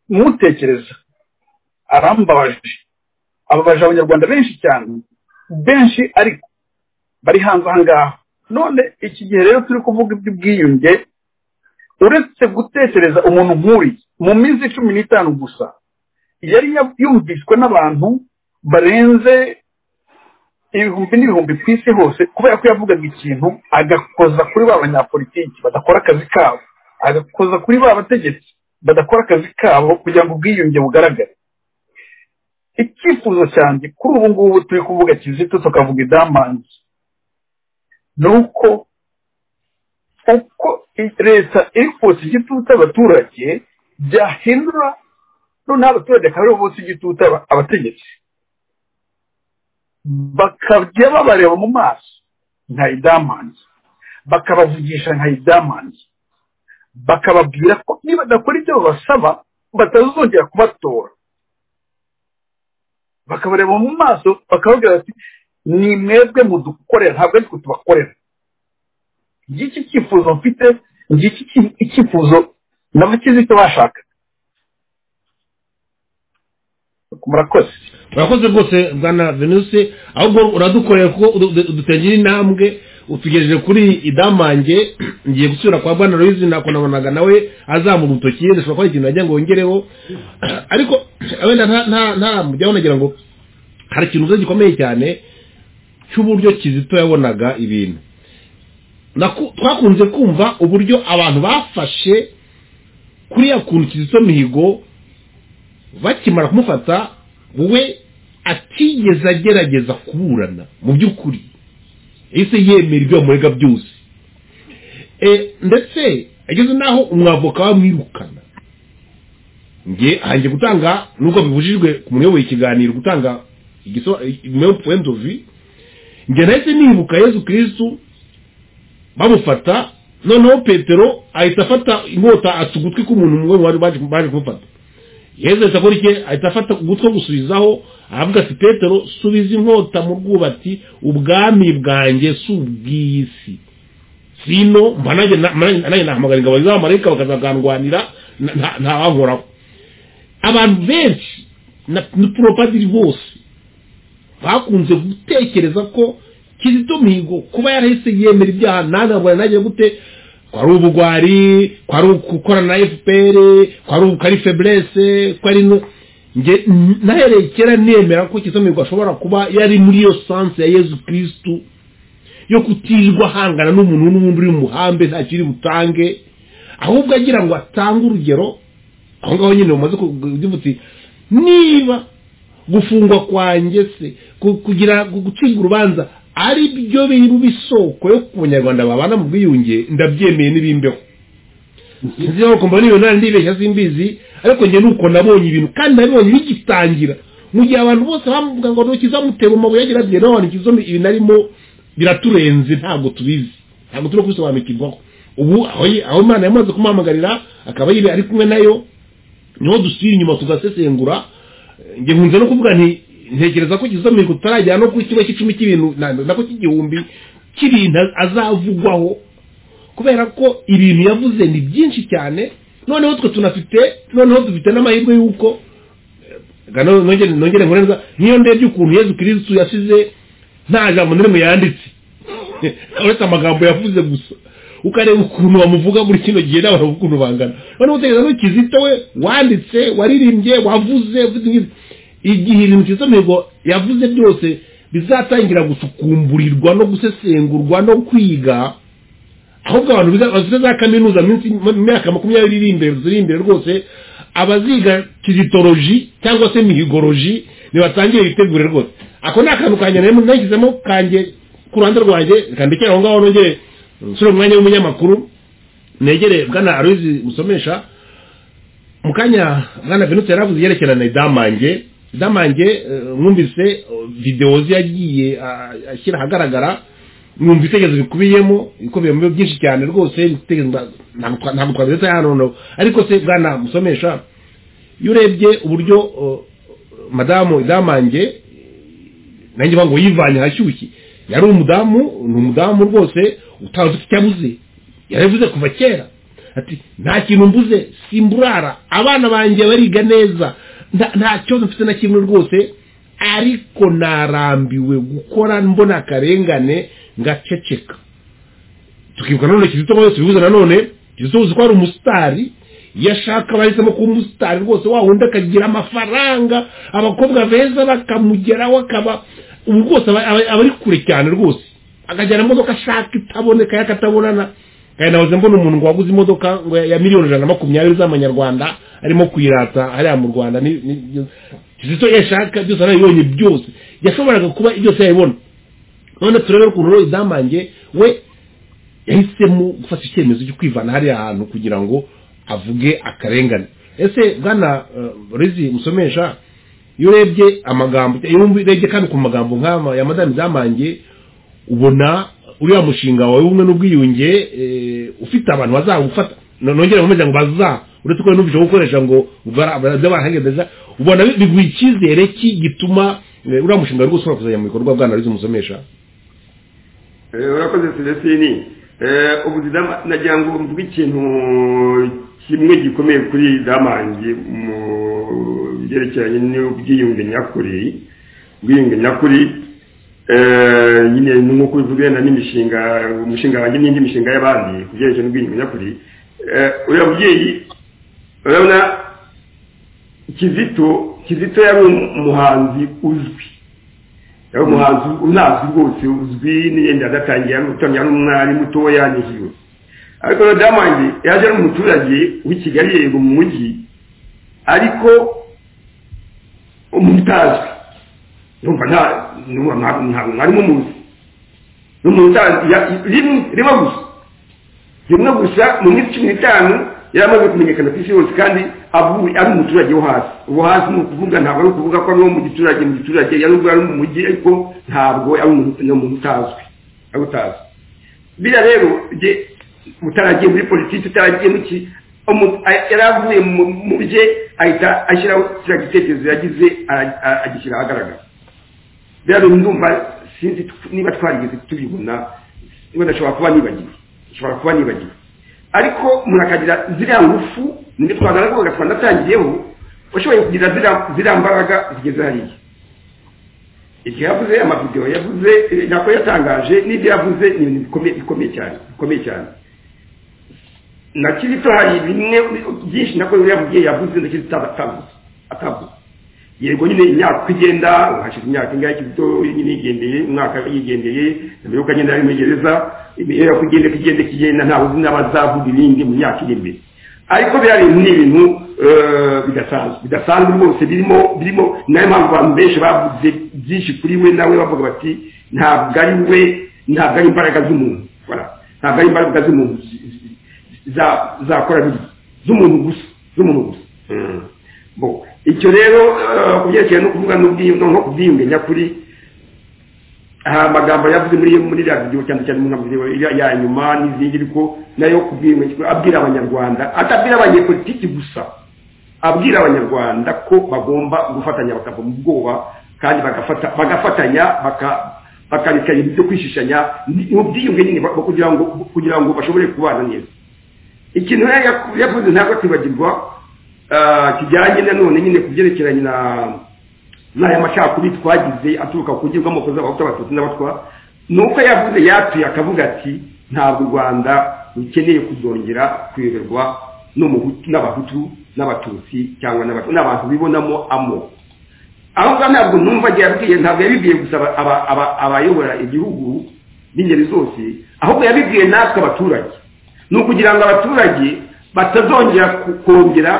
mutekereza arambabaje ababaje abanyarwanda benshi cyane benshi ariko bari hanze aha ngaha none iki gihe rero turi kuvuga iby'ubwiyunge uretse gutekereza umuntu nk'uriya mu minsi cumi n'itanu gusa yari ya- yumvishwe n'abantu barenze ibihumbi n'ibihumbi ku isi hose kubera ko yavugaga ikintu agakoza kuri ba banyapolitiki badakora akazi kabo agakoza kuri ba bategetsi badakora akazi kabo kugira ngo ubwiyunge bugaragare icyifuzo cyanjye kuri ubu ngubu turi kuvuga kizito tukavuga idamangi ni uko uko i- leta iri kotsa igitutu abaturage byahindura noneho abaturage akaba aribo bose igitutu aba- abategetsi bakajya babareba mu maso nka idamangi bakabavugisha nka idamangi bakababwira ko nibadakora ibyo babasaba batazongera kubatora bakabareba mu maso bakababwira bati ni mwebwe mudukorera ntabwo ariko tubakorera ngiki icyifuzo mfite ngiki iki- icyifuzo na bakizito bashaka murakoze urakoze rwose bwana venuse ahubwo uradukorera kuko udu- udutegera intambwe utugejeje kuri idamange ngiye gusubira kwa bwana loyizi nakonabonaga nawe azamura urutoki ndashobora kuba ikintu nagira ngo wongereho ariko wenda nta nta nta mujyaho nagira ngo hari ikintu uzi gikomeye cyane cy'uburyo kizito yabonaga ibintu Naku- twakunze kumva uburyo abantu bafashe kuriya kuntu kizito mihigo bakimara kumufata we atigeze agerageza kuburana mu by'ukuri ese yemera ibyo bamurega byose E, ndetse ageze n'aho umwavoka bamwirukana nge hanjye gutanga nubwo bibujijwe ku muyoboye ikiganiro gutanga igiso même point de vue njye nahise nibuka yezu kirisitu bamufata noneho petero ahita afata inkota ata ugutwi k'umuntu umwe mu bari baje baje kumufata yezu ahita akora iki ahita afata ugutwi gusubizaho aravuga ati petero subiza inkota mu rwubati ubwami bwanjye si ubw'isi sino mba nanjye na- mba nanjye nanjye nahamagara ingabo z'abamarayika bakazagandwanira nta- nta- ntawankoraho abantu benshi na na poropadiri bose bakunze gutekereza ko kizito mihigo kuba yarahise yemera ibyaha ntanabona nagiye gute ko ari ubugwari ko ari gukorana na fpr ko ari ko ari feblese ko ari no nge nahereye kera nemera ko kizito mihigo ashobora kuba yari muri iyo sanse ya yezu kirisitu yo kutirwa ahangana n'umuntu n'ubundi uri mu muhambe nta kiri butange ahubwo agira ngo atange urugero aho ngaho nyine umaze kuvuga uti niba gufungwa kwanjye se ku- kugira gu- gucibwa urubanza ari byo biri mu isoko yo ku banyarwanda babana mu bwiyunge ndabyemeye n'ibimbeho nzi aho kumva niyo nari ndibeshya simbizi ariko njye nuko nabonye ibintu kandi nabibonye bigitangira mu gihe abantu bose bamuvuga ngo ntukizamutera amabuye agira ati nawe ntikizo ibintu arimo biraturenze ntabwo tubizi ntabwo turi kubisobanukirwaho ubu aho ye- aho imana yamaze kumuhamagarira akaba yibe ari kumwe nayo niho dusubira inyuma tugasesengura Eh, njye nkunze no kuvuga nti ntekereza ko kizo mihigo tutaragera no kuri kimwe cy'icumi cy'ibintu na- nako cy'igihumbi cy'ibintu azavugwaho kubera ko ibintu yavuze ni byinshi cyane noneho twe tunafite noneho dufite n'amahirwe y'uko eh, gano- nongere nongere nkore neza niyo ndebye ukuntu yezu kirisitu yasize nta jambo na rimwe yanditse uretse amagambo yavuze gusa ukareba ukuntu bamuvuga muri kino gihe n'abantu ukuntu bangana noneho utekereza ko kizito we wanditse waririmbye wavuze uvuze ingizi. igihe ibintu kizito mihigo yavuze byose bizatangira gusukumburirwa no gusesengurwa no kwiga ahubwo abantu biga- bafite za kaminuza minsi mu myaka makumyabiri iri imbere ziri imbere rwose abaziga kizitoroji cyangwa se mihigoroji nibatangiye bitegure rwose ako ni akantu kanjye nari nashyizemo kanjye ku ruhande rwanjye kandikira aho ngaho nongere nsure mu mwanya w'umunyamakuru negere bwana aruzi musomesha mu kanya bwana venutse yaravuze yerekerana idamange idamange eh, mwumvise eh, videwo ze yagiye ah, ashyira ahagaragara mwumva ibitekerezo bikubiyemo bikubiyemo byinshi cyane rwose ibitekerezo mba- ntabwo twa- ntabwo twabiretse hano noneho ariko se bwana musomesha iyo urebye uburyo eh, madamu idamange nanjye ngo yivanye ahashyushye yari umudamu ni umudamu rwose utazi ufite icyo abuze yarabivuze kuva kera ati nta kintu mbuze simburara abana banjye bariga neza nta nta kibazo mfite na kimwe rwose ariko narambiwe gukora mbona akarengane ngaceceka tukibuka nanone kizito wese bibuze nanone kizito uzi ko ari umusitari iyo ashaka bahisemo kuba umusitari rwose wa wundi akagira amafaranga abakobwa beza bakamugeraho akaba ubu rwose aba aba- aba ari kure cyane rwose akajyana imodoka ashaka itaboneka yakatabonana kandi nahoze mbona umuntu ngo waguze imodoka ngo ya ya miliyoni ijana na makumyabiri z'amanyarwanda arimo kuyirata hariya mu rwanda ni- ni- kizito iyo ashaka byose arabibonye byose yashoboraga kuba byose yabibona none turebe ukuntu rero idamange we yahisemo gufata icyemezo cyo kwivana hariya hantu kugira ngo avuge akarengane ese bwana eh, rezi musomesha iyo urebye amagambo iyo urebye kandi ku magambo nk'ama ya madame zamange ubona uriya mushinga wawe w'ubumwe n'ubwiyunge eh, ufite abantu bazagufata No- nongere nkomeze ngo baza uretse ko numvise ko gukoresha ngo barahagedeza ubona bi- biguha icyizere ki gituma eh, uriya mushinga wari gusohora kuzajya mu bikorwa bwana rezi musomesha Eh, urakoze celestini Eh, ubu zidama- nagira ngo mvuge ikintu kimwe gikomeye kuri damange mu byerekeranye n'ubwiyunge nyakuri ubwiyunge nyakuri eh, nyine nk'uko bivugana n'imishinga umushinga wanjye n'indi mishinga y'abandi ku byerekeranye n'ubwiyunge nyakuri Eh, uriya mubyeyi urabona kizito kizito yari umuhanzi uzwi yari umuhanzi unazwi rwose uzwi n'iyenda adatangiye ari utamya ari umwari mutoya n'ihiwe ariko rero damange yaje ari umuturage w'i kigali yego mu mujyi ariko umutazwi numva nta numva nta- ntabwo mwari mumuzi ni umuntu utazi ya- rimwe rimwe gusa rimwe gusa mu minsi cumi n'itanu yaramaze kumenyekana ku isi yose kandi avuye ari umuturage wo hasi uwo hasi ni ukuvuga ntabwo ari ukuvuga ko ari uwo mu giturage mu giturage yari ubwo ari mu mujyi ariko ntabwo ari umuntu ni umuntu utazwi ari utazwi biriya rero jye utaragiye muri politiki utaragiye mu ki umu- a- yari avuye mu- mu bye ahita ashyiraho kiriya gitekerezo yagize ara- a- agishyira ahagaragara rero ndumva sinzi tw- niba twarigeze tubibona niba ndashobora kuba nibagiwe nshobora kuba nibagiwe ariko murakagira ziriya ngufu nibyo twagaraga twanatangiyeho washoboye kugira ziriya- ziriya mbaraga zigeze hariya ibyo yavuze amavidewo yavuze eh, ntabwo yatangaje n'ibyo yavuze ni ibintu bikomeye bikomeye cyane bikomeye cyane nakiri to hari bimwe byinshi nako uriya mubyeyi yavuze ndakiri atavuze atavuze yego nyine imyaka uko igenda hashize imyaka ingahe kizito nyine yigendeye umwaka yigendeye mbere yuko agenda ari muri gereza imibereho uko igenda uko igenda ikigenda ntabwo uzi n'abazavuga ibindi mu myaka iri imbere ariko biriya bintu ni ibintu eh, bidasanzwe bidasanzwe rwose birimo birimo nayo mpamvu abantu benshi bavuze byinshi kuri we nawe bavuga bati ntabwo ari we ntabwo ari imbaraga z'umuntu Voilà. ntabwo ari imbaraga z'umuntu zi- zi- za- zakora biriya z'umuntu gusa z'umuntu gusa Bon, icyo rero eh, ku byerekeye no kuvuga n'ubwiyunge nko kubyiyunge nyakuri hari amagambo yavuze muri muri radiyo cyane cyane mu nkambi ya ya nyuma n'izindi ariko nayo kubwiyunge abwira abanyarwanda atabwira abanyepolitiki gusa abwira abanyarwanda ko bagomba gufatanya bakava mu bwoba kandi bagafata bagafatanya baka bakareka ibintu byo kwishishanya ni- ni ubwiyunge nyine bwo kugira ngo kugira ngo bashobore kubana neza ikintu rero yaku- yavuze ntabwo kwibagirwa kijyanye na none nyine ku byerekeranye na n'aya macakubiri twagize aturuka ku kugirwa amoko z'abahutu abatutsi n'abatwa ni uko yavuze yatuye akavuga ati ntabwo u rwanda rukeneye kuzongera kuyoberwa n'umuhutu n'abahutu n'abatutsi cyangwa n'abat- n'abantu bibonamo amoko aho ngaho ntabwo numva agiye abibwiye ntabwo yabibwiye gusa aba- aba- aba- abayobora igihugu b'ingeri zose ahubwo yabibwiye natwe abaturage ni ukugira ngo abaturage batazongera ku- kongera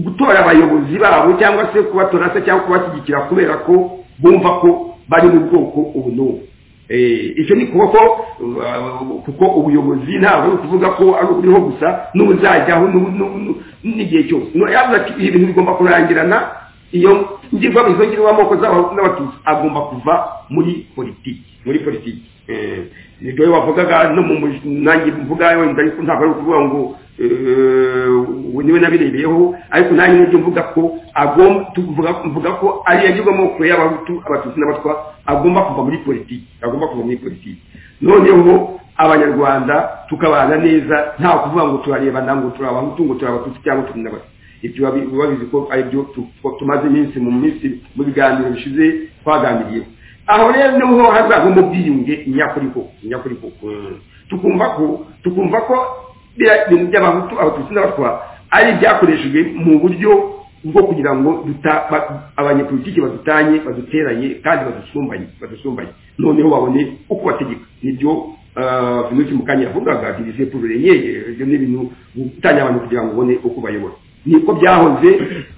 gutora abayobozi babo cyangwa se kubatora se cyangwa kubashyigikira kubera ko bumva ko bari mu bwoko ubu n'ubu Eh, icyo ni kuba ko uh, kuko ubuyobozi ntabwo ari ukuvuga ko ari uriho gusa n'ubuzajyaho n'ubu- n'ubu- n'ubu- n'igihe cyose No, yavuze ati ibi bintu bigomba kurangirana iyo ngirwa izo ngirwa amoko z'abahutu n'abatutsi agomba kuva muri politiki muri politiki Eh, nibyo we wavugaga no mu muj- nanjye mvuga wenda ariko ntabwo ari ukuvuga ngo eh, ubu niwe nabirebeyeho ariko nanjye nibyo mvuga ko agomba tuvuga mvuga ko ari yagirwa amoko y'abahutu abatutsi n'abatwa agomba kuva muri politiki agomba kuva muri politiki noneho abanyarwanda tukabana neza nta kuvuga ngo turarebana ngo turi abahutu ngo turi abatutsi cyangwa turi n'abatwa ibyo babi- biba bizi ko ari byo tu- ko tumaze iminsi mu minsi mu biganiro bishize twaganiriyeho aho rero niho hazavamo ubwiyunge nyakuri koko nyakuri koko Mm. tukumva ko tukumva ko biriya bintu by'abahutu abatutsi n'abatwa ari ibyakoreshejwe mu buryo bwo kugira ngo duta- ba- abanyepolitiki badutanye baduteranye kandi badusumbanye badusumbanye noneho babone uko bategeka nibyo Uh, ibintu kimukanya yavugaga divize pour le nyeye ibyo ni ibintu gutanya abantu kugira ngo ubone uko bayobora niko byahoze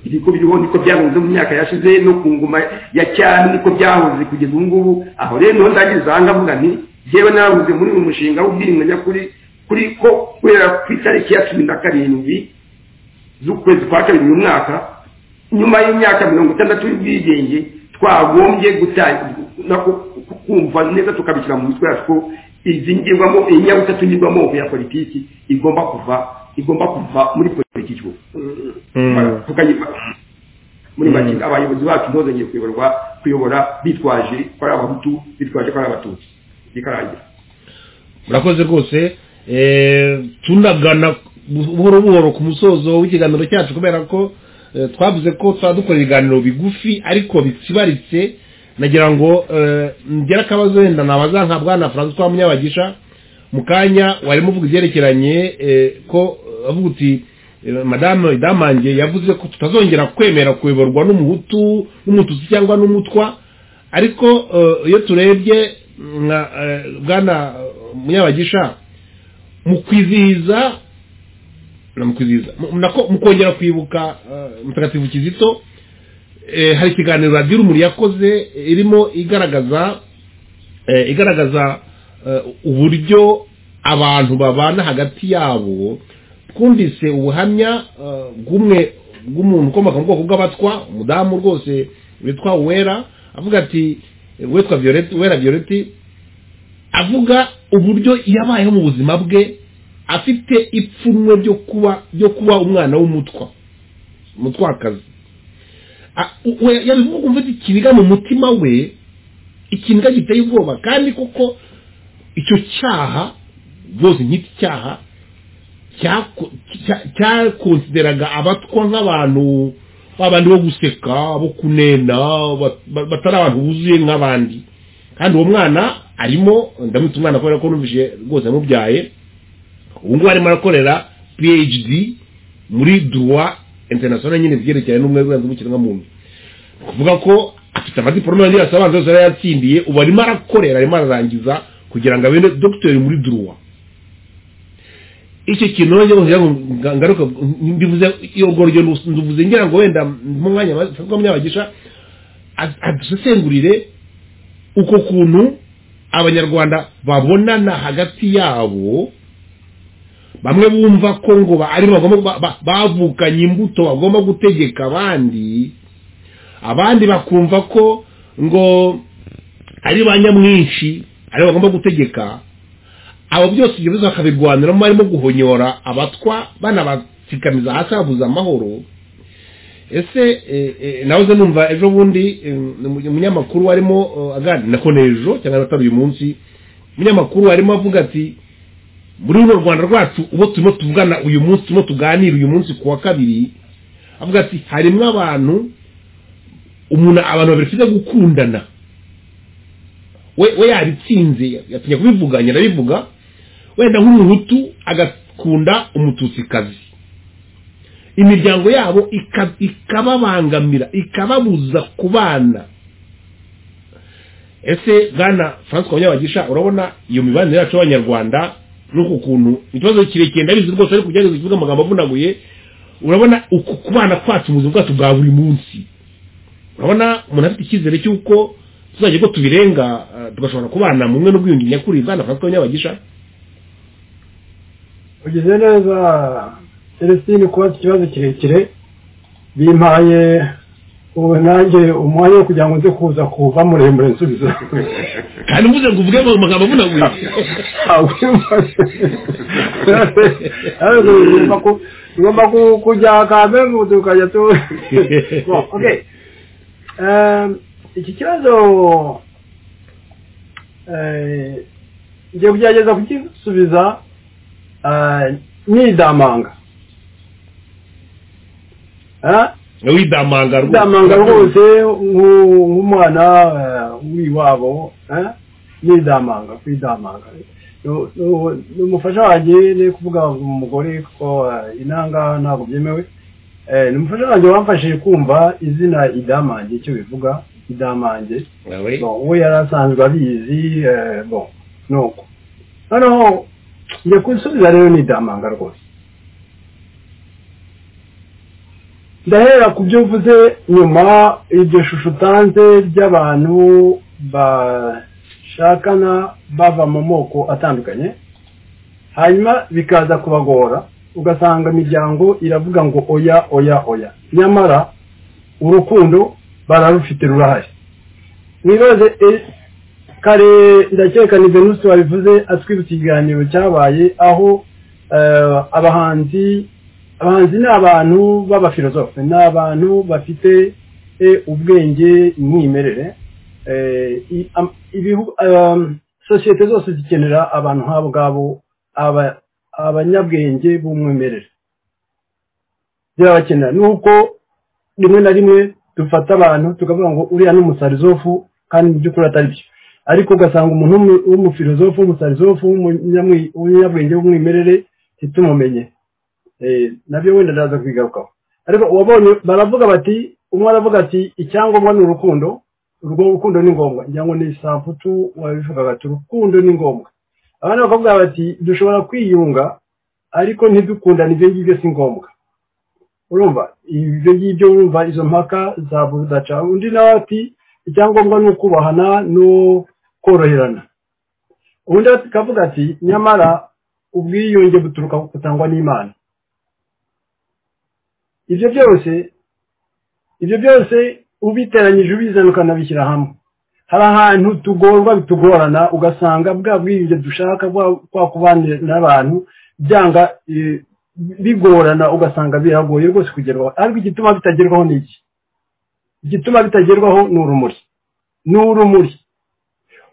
niko biriho niko byahoze mu myaka yashize no ku ngoma ya cyami niko byahoze kugeza ubu ngubu aho rero niho ndangiriza aha ngavuga nti jyewe nabuze muri uyu mushinga w'ubwirinzi nyakuri kuri ko kubera ku itariki ya cumi na karindwi z'ukwezi kwa kabiri uyu mwaka nyuma y'imyaka mirongo itandatu y'ubwigenge twagombye gutangira kumva neza tukabishyira mu mitwe yacu ko izi ngirwamo iyi nyabutatu ngirwamoko ya politiki igomba kuva igomba kuva muri politiki ubu. Mm. Tukayiva- muri make abayobozi bacu ntozongeye kuyoborwa kuyobora bitwaje ko ari abahutu bitwaje ko ari abatutsi bikarangira murakoze rwose eh, tunagana buhoro buhoro ku musozo w'ikiganiro cyacu kubera ko eh, twavuze ko tuba dukora ibiganiro bigufi ariko bitsibaritse nagira ngo eh, ngere akabazo wenda nabazanka na francois munyabagisha mu kanya warimo uvuga ibyerekeranye eh, ko eh, avuga uti eh, madame damange yavuze ko tutazongera kwemera kuyoborwa n'umuhutu n'umututsi cyangwa n'umutwa ariko eh, iyo turebye nka eh, bwana munyabagisha mu kwizihiza na mu kwizihiza mu- nako mu kongera kwibuka eh, mutagatifu kizito eh, hari ikiganiro radiyo urumuri yakoze eh, irimo igaragaza eh, igaragaza eh, uburyo abantu babana hagati yabo twumvise ubuhamya eh, bw'umwe bw'umuntu ukomoka mu bwoko bw'abatwa umudamu rwose witwa wera avuga ati eh, witwa violette wera violette avuga uburyo yabayeho mu buzima bwe afite ipfunwe ryo kuba ryo kuba umwana w'umutwa umutwakazi A- u- we- yabivuga ukumva ati kibiga mu mutima we ikintu giteye ubwoba kandi kuko icyo cyaha rwose nk'iki cyaha cyaku- cya- cyakonsideraga abatwa nk'abantu babandi bo guseka bo kunena ba- ba- batari abantu buzuye nk'abandi kandi uwo mwana arimo ndamutse umwana kubera ko numvise rwose amubyaye ubu ngubu arimo arakorera phd muri droit international nyine byerekeranye n'umwuga w'ikiremwamuntu ni ukuvuga ko afite amadiporome yari asabanza yose yari yatsindiye ubu arimo arakorera arimo ararangiza kugira ngo abe dogiteri muri droit icyo kintu nongeye kugira ngo nga- ngaruke ndivuze iyo goryo nduvuze ngira ngo wenda mu mwanya bafatwamo abagisha ad- adusesengurire uko kuntu abanyarwanda babonana hagati yabo bamwe bumva ko ngo ba- ari bo bagomba ba- ba- bavukanye imbuto bagomba gutegeka abandi abandi bakumva ko ngo ari ba nyamwinshi ari bo bagomba gutegeka abo byose ibyo biza bakabirwaniramo barimo guhonyora abatwa banabatsikamiza hasi babuze amahoro ese eh, eh, nahoze numva ejo bundi eh, umu- umunyamakuru arimo eh, aganira nako n'ejo cyangwa atari uyu munsi umunyamakuru arimo avuga ati muri runo rwanda rwacu uwo turimo tuvugana uyu munsi turimo tuganira uyu munsi ku wa kabiri avuga ati harimo abantu umuntu abantu babiri bafite gukundana we we yabitsinze yatinya kubivuganya arabivuga wenda nk'umuhutu agakunda umututsikazi imiryango yabo ika- ikababangamira ikababuza kubana ese bwana francois munyabagisha urabona iyo mibanire yacu y'abanyarwanda n'uko ukuntu ikibazo kirekire ndabizi rwose ariko kugira ngo kivuge amagambo avunaguye urabona uku kubana kwacu mu buzima bwacu bwa buri munsi urabona umuntu afite icyizere cy'uko tuzajya ko tubirenga eh, tugashobora kubana mu mwe n'ubwiyunge nyakuri bwana francois munyabagisha ugize neza celestine kubaza ikibazo kirekire bimpaye ubu nanjye umwanya wo kugira ngo nze kuza kuva muremure nsubiza kandi mvuze ngo uvuge mu magambo avunaguye tugomba kujya kambe mu tukajya tu Bon, okay. Um, iki kibazo eh, ngiye kugerageza kugisubiza ah, nidamanga Ah, widamanga rwose. ndamanga rwose nku- nk'umwana eh, w'iwabo eh, n'indamanga kwidamanga Nu- nu- ni umufasha wanjye ni kuvuga ngo umugore ko eh, inanga ntabwo byemewe Eh, ni umufasha wanjye wamfashije kumva izina idamange icyo bivuga idamange Nawe? Bon, we yari asanzwe abizi eh, bon nuko noneho njye kusubiza rero n'idamanga rwose ndahera ku byo mvuze nyuma iryo shusho utanze ry'abantu bashakana bava mu moko atandukanye hanyuma bikaza kubagora ugasanga imiryango iravuga ngo oya oya oya nyamara urukundo bararufite rurahari mwibaze e- kare ndakeka ni venusi wabivuze atwibutse ikiganiro cyabaye aho eh, abahanzi abahanzi ni abantu b'abafilozofe ni abantu bafite eh, ubwenge imyimerere Eh, i- am- ibihu- um, sosiyete zose zikenera abantu nk'abo ngabo aba- abanyabwenge b'umwimerere birabakenera nuko rimwe na rimwe dufata abantu tukavuga ngo uriya ni umusarizofu kandi mu by'ukuri atari byo ariko ugasanga umuntu w'umu- w'umufilozofu w'umusarizofu w'umunyamwi- w'umunyabwenge w'umwimerere ntitumumenye Eh, nabyo wenda ndaza kubigarukaho ariko wabonye baravuga bati umwe aravuga ati icyangombwa ni urukundo urwo rukundo ni ngombwa ngira ngo ni samputu wabivugaga ati urukundo ni ngombwa abandi bakavuga bati dushobora kwiyunga ariko ntidukundane ibyo ngibyo si ngombwa urumva ibyo ngibyo urumva izo mpaka za budaca undi nawe ati icyangombwa ni ukubahana no koroherana ubundi akavuga ati nyamara ubwiyunge buturuka ku kutangwa n'imana ibyo byose ibyo byose ubiteranyije ubizana ukanabishyira hamwe hari ahantu tugorwa bitugorana ugasanga bwa bwirinde dushaka bwa kubanira n'abantu byanga eh, bigorana ugasanga biragoye rwose kugerwaho ariko igituma bitagerwaho ni iki igituma bitagerwaho ni urumuri ni urumuri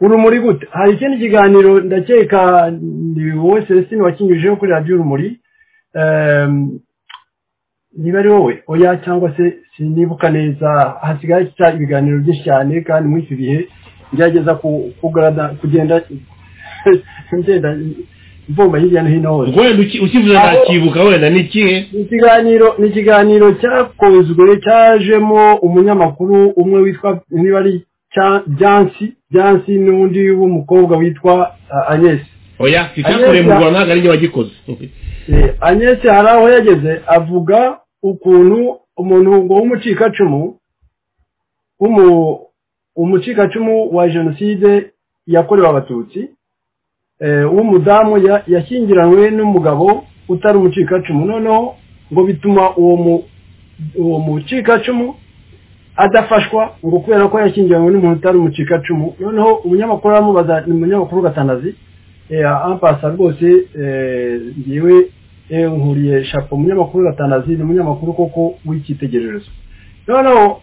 urumuri gute hari ikindi kiganiro ndakeka ni wowe celestine wakinyujijeho kuri radiyo urumuri Ehm, niba ari wowe oya cyangwa se sinibuka neza hasigaye cya ibiganiro byinshi cyane kandi muri iki bihe ngerageza ku- kugarada- kugenda ngenda mvumba hirya no hino hose wenda uki- ukivuze nakibuka wenda ni ikihe ni ikiganiro ni ikiganiro cyakozwe cyajemo umunyamakuru umwe witwa niba ari Cya- byansi byansi n'undi w'umukobwa witwa ah, Agnes oya icyakorewe mu rwanda ntabwo arinjye wagikoze Eh, Agnes hari aho yageze avuga ukuntu umuntu ngo w'umucikacumu w'umu- umucikacumu wa jenoside yakorewe abatutsi eh, w'umudamu ya- yashyingiranywe n'umugabo utari umucikacumu noneho ngo bituma uwo mu- uwo mucikacumu adafashwa ngo kubera ko yashyingiranywe n'umuntu utari umucikacumu noneho umunyamakuru aramubaza ni umunyamakuru gatanazi ampasa rwose eh, ngewe eh, nkuriye shapo umunyamakuru gatanazi ni umunyamakuru koko w'icyitegererezo noneho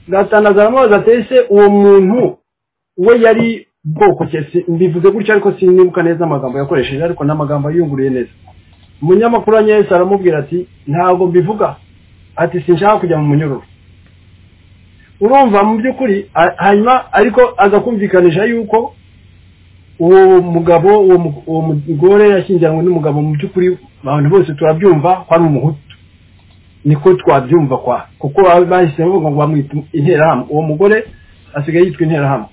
gatanazi aramubaza ati ese uwo muntu we yari bwoko ki?" Si- mbivuze gutya ariko sinibuka neza amagambo yakoresheje ariko n'amagambo yiyunguriye neza umunyamakuru wa nyese aramubwira ati ntabwo mbivuga ati sinshaka kujya mu munyururu urumva mu by'ukuri a- hanyuma ariko aza kumvikanisha yuko uwo mugabo uwo mu- uwo mugore yashyingiranywe n'umugabo mu by'ukuri abantu bose turabyumva ko ari umuhutu niko twabyumva kwa kuko baba bahise bavuga ngo bamwita interahamwe uwo mugore asigaye yitwa interahamwe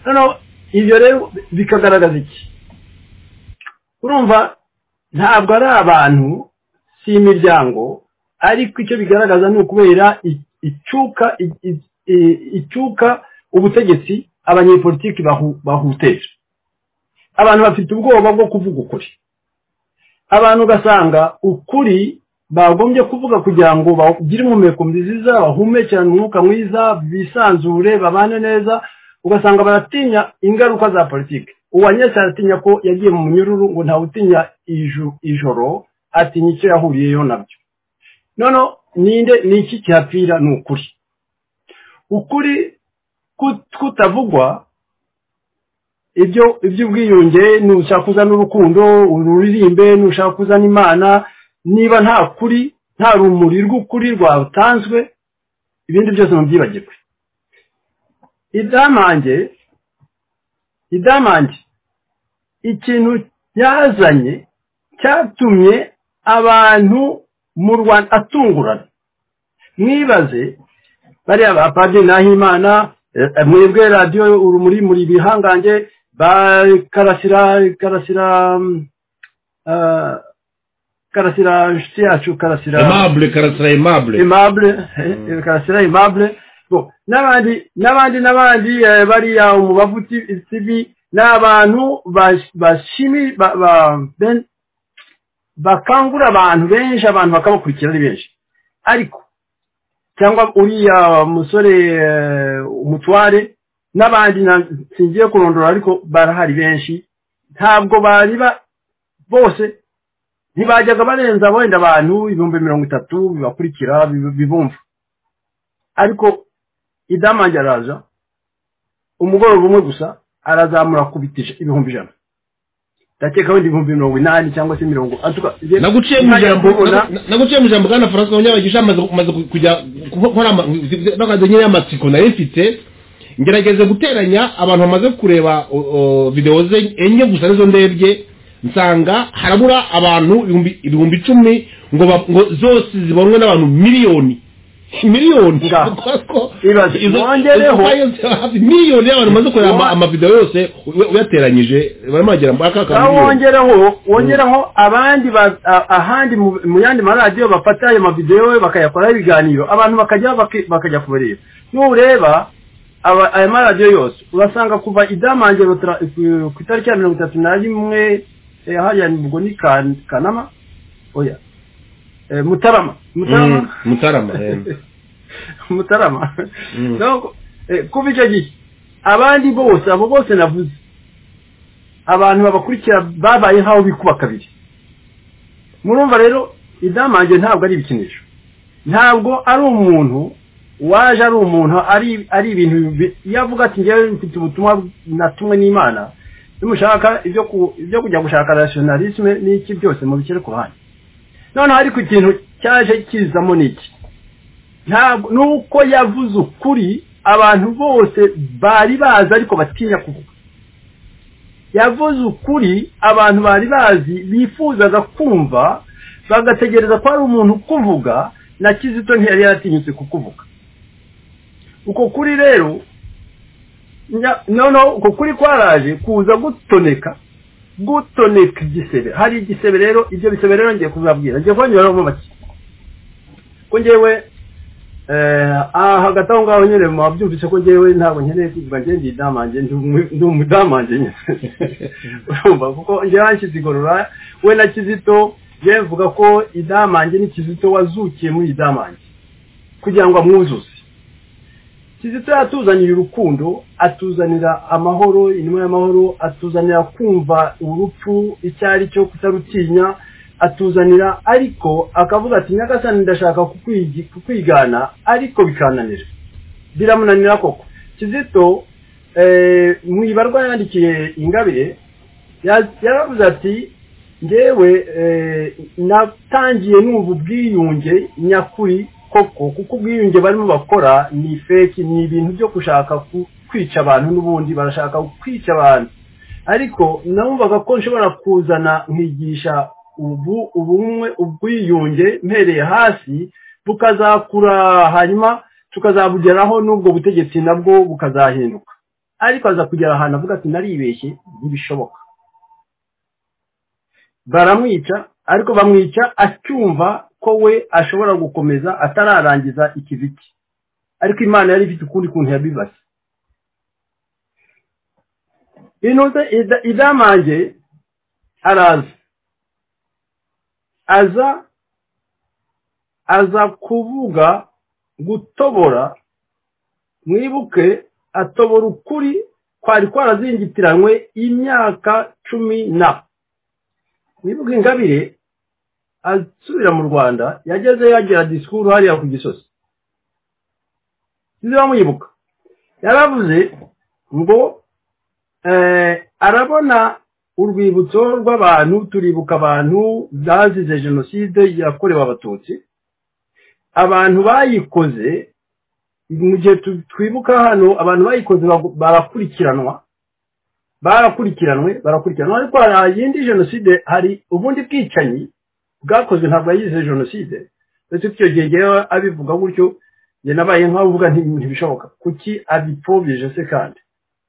noneho ibyo rero bikagaragaza iki urumva ntabwo ari abantu si imiryango ariko icyo bigaragaza ni ukubera i- icyuka i- i- i- icyuka ubutegetsi abanyepolitiki bahu- bahuteje abantu bafite ubwoba bwo kuvuga ukuri abantu ugasanga ukuri bagombye kuvuga kugira ngo bagire impumeko nziza bahumekirane umwuka mwiza bisanzure babane neza ugasanga baratinya ingaruka za politiki uwanyese aratinya ko yagiye mu munyururu ngo ntawutinya iju- ijoro atinya icyo yahuriyeyo nabyo noneho ninde ni iki kihapfira ni ukuri ukuri kut- kutavugwa ibyo iby'ubwiyunge nushaka kuzana urukundo ururirimbe nushaka kuzana imana niba nta kuri nta rumuri rw'ukuri rwatanzwe ibindi byose mubyibagirwe idamange idamange ikintu yazanye cyatumye abantu mu rwanda atungurana mwibaze bariya bapadiri nahimana eh, eh, mwebwe radiyo urumuri muri bihangange ba karasira karasira mm, ah, karasira inshuti yacu karasira aimable karasira aimable imable eh, eh, karasira imable Bo, n'abandi n'abandi n'abandi eh, bariya umubavu T- tv ni abantu bash- bashimi ba- ba- ben- bakangura abantu benshi abantu bakabakurikira ari benshi ariko cyangwa uriya musore eh, umutware n'abandi na- singiye kurondora ariko barahari benshi ntabwo bari ba- bose ntibajyaga barenza wenda abantu ibihumbi mirongo itatu bibakurikira bi- bibumva ariko idamange araza umugoroba umwe gusa arazamura kubita ij- ibihumbi ijana ndakeka wenda ibihumbi mirongo inani cyangwa se mirongo atuka naguciye mu ijambo nagu- naguciye mu ijambo bwana francois munyabagisha amaze amaze ku- kujya gukora ama- bakaze nyine y'amatsiko nari mfite ngerageze guteranya abantu bamaze kureba o- o, videwo ze enye gusa nizo ndebye nsanga harabura abantu ibihumbi- ibihumbi icumi ngo ba- ngo zose zibonwe n'abantu miliyoni miliyoni Nga. kuko Ibaze, izo- wongereho- izo file zaba hafi miliyoni y'abantu bamaze kureba ama- Wa- amavideo yose uy- uyateranyije barimo bagera muri aka ka aho miliyoni wongeraho wongeraho abandi ba- a- ahandi mu mu yandi maradiyo bafata ayo mavidewo bakayakoraho ibiganiro abantu bakajya baki- bakajya kubareba nureba aba- aya maradiyo yose urasanga kuva idamange rotara- ku ku itariki ya mirongo itatu na rimwe eh, hariya ni- ubwo ni Kan- kanama oya eh, mutarama Mm, mutarama mutarama eh. mutarama Mm. Donc, eh, kuva icyo gihe abandi bose abo bose navuze abantu babakurikira babaye nk'aho bikuba kabiri murumva rero idamange ntabwo ari ibikinisho ntabwo ari umuntu waje ari umuntu ari ari ibintu bi- iyo avuga ati ngewe mfite ubutumwa natumwe n'imana nimushaka ibyo ku- ibyo kujya gushaka rationalisme n'iki byose mubishyire ku ruhande noneho ariko ikintu cyaje kizamo ni iki ntabwo nuko yavuze ukuri abantu bose bari bazi ariko batinya kuvuga yavuze ukuri abantu bari bazi bifuzaga kumva bagategereza ko hari umuntu ukuvuga na kizito ntiyari yaratinyutse kukuvuga uko kuri rero nya- noneho uko kuri kwaraje kuza gutoneka gutoneka igisebe hari igisebe rero ibyo bisebe rero ngiye kuzabwira ngiye kongeraho make ko ngewe eh aha hagati aho ngaho nyine muba byumvise ko ngewe ntabwo nkeneye kuvuga njye ndi idamange ndi umu- ndi umudamange nyine urumva kuko njyewe hanshyize igorora we na kizito njyewe mvuga ko idamange ni kizito wazukiye muri idamange kugira ngo amwuzuze kizito yatuzanira urukundo atuzanira amahoro inuma y'amahoro atuzanira kumva urupfu icyo ari cyo kutarutinya atuzanira ariko akavuga ati nyagasani ndashaka kukwigi- kukwigana ariko bikananira biramunanira koko kizito eh, mu ibarwa yandikiye ingabire ya- yaravuze ati ngewe eh, natangiye numva ubwiyunge nyakuri koko kuko ubwiyunge barimo bakora ni feki ni ibintu byo gushaka ku- kwica abantu n'ubundi barashaka kwica abantu ariko numvaga ko nshobora kuzana nkigisha ubu ubumwe ubwiyunge mpereye hasi bukazakura hanyuma tukazabugeraho n'ubwo butegetsi nabwo bukazahinduka ariko aza kugera ahantu avuga ati naribeshye ntibishoboka baramwica ariko bamwica acyumva ko we ashobora gukomeza atararangiza ikiziki ariko imana yari ifite ukundi kuntu yabibaza inoze ida- idamange araza aza aza kuvuga gutobora mwibuke atobora ukuri kwari kwarazingitiranwe imyaka cumi na mwibuke ingabire asubira mu rwanda yagezeyo yagira disikuru hariya ku gisozi sinzi bamuyibuka yaravuze ngo eh, arabona urwibutso rw'abantu turibuka abantu bazize jenoside yakorewe abatutsi abantu bayikoze mu gihe tu- twibuka hano abantu bayikoze bagu- barakurikiranwa barakurikiranwe barakurikiranwa ariko hari iyindi jenoside hari ubundi bwicanyi bwakozwe ntabwo yayize jenoside ndetse icyo gihe ngewe abivuga gutyo njye nabaye nk'aho uvuga nti ntibishoboka kuki abipfobyeje se kandi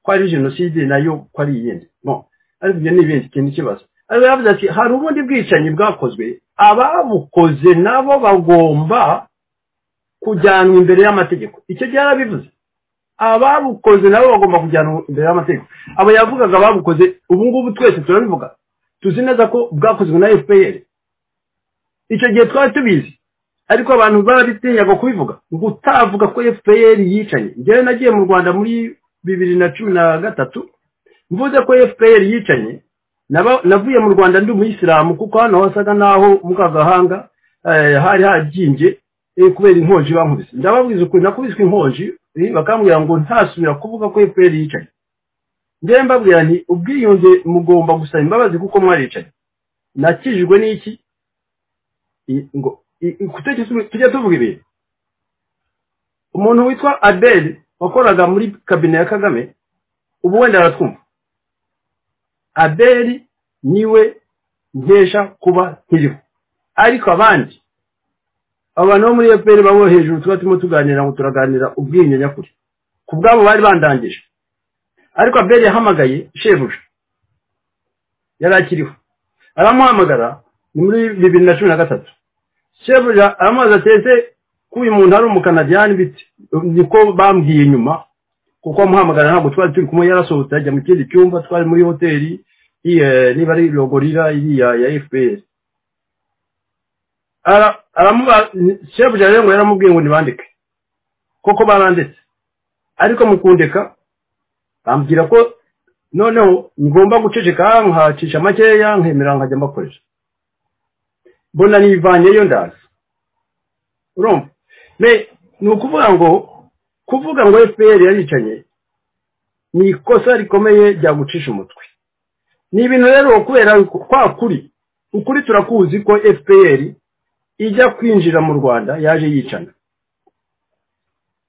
ko ari jenoside nayo ko ari iyindi no ariko ibyo ni ibindi ikindi kibazo ariko yavuze ati hari ubundi bwicanyi bwakozwe ababukoze nabo bagomba kujyanwa imbere y'amategeko icyo gihe yarabivuze ababukoze nabo bagomba kujyanwa imbere y'amategeko abo yavugaga ababukoze ubu ngubu twese turabivuga tuzi neza ko bwakozwe na fpr icyo gihe twari tubizi ariko abantu barabitinyaga kubivuga ngo utavuga ko fpr yicanye njyewe nagiye mu rwanda muri bibiri na cumi na gatatu mvuze ko fpr yicanye naba- navuye mu rwanda ndi umuyisilamu kuko hano wasaga naho mu kagahanga eh, hari hajyimbye eh, kubera inkonji bankubise ndababwiza ukuri nakubiswe inkonji eh, bakambwira ngo ntasubira kuvuga ko fpr yicanye njyewe mbabwira nti ubwiyunge mugomba gusaba imbabazi kuko mwaricanye nakijijwe n'iki I- ngo i- i- kutariki tujye tujye tuvuga ibintu umuntu witwa abel wakoraga muri kabine ya kagame ubu wenda aratwumva abel niwe nkesha kuba nkiriho ariko abandi abantu bo muri fpr babo hejuru tuba turimo tuganira ngo turaganira ubwiyunge nyakuri ku bwabo bari bandangije ariko abel yahamagaye shebuja yari akiriho aramuhamagara ni muri bibiri na cumi na gatatu shebuja aramubaza ati ese ko uyu muntu ari umukanadiyani bite niko bambwiye inyuma kuko amuhamagara ntabwo twari turi kumwe yarasohotse ajya mu kindi cyumba twari muri hoteli iyi, eh, niba ari logorira iriya ya fpr aramubaza shebuja rero ngo yaramubwiye ngo ntibandike kuko baranditse ariko mu kundeka bambwira ko noneho ngomba guceceka nkacisha makeya nkemera nkajya mbakoresha mbona nivanyeyo ndaza urumva me ni ukuvuga ngo kuvuga ngo fpr yaricanye ni ikosa rikomeye ryagucisha umutwe ni ibintu rero kubera kwa kuri ukuri turakuzi ko fpr ijya kwinjira mu rwanda yaje yicana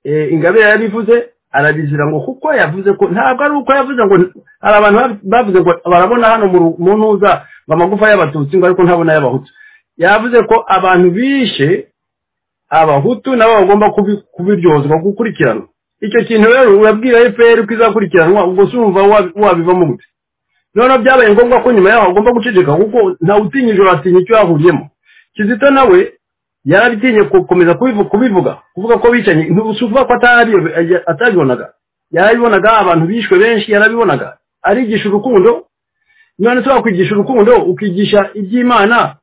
ingabire yarabivuze arabizira ngo kuko yavuze ko ntabwo ari uko yavuze ngo hari abantu bavuze ngo barabona hano mu ntuza ngo amagufa y'abatutsi ngo ariko ntabona y'abahutu yavuze ko abantu bishe abahutu nabo bagomba kubiryozwa gukurikirana icyo kintu rero urabwira fpr ko izakurikiranwa ubwo si wumva wabivamo gute noneho byabaye ngombwa ko nyuma yaho agomba guceceka kuko ntawutinya ijoro atinya icyo yahuriyemo kizito nawe yarabitinye gukomeza kubivuga kuvuga ko bicanye si ukuvuga ko atabibonaga yarabibonaga abantu bishwe benshi yarabibonaga arigisha urukundo none twakwigisha urukundo ukigisha iby'imana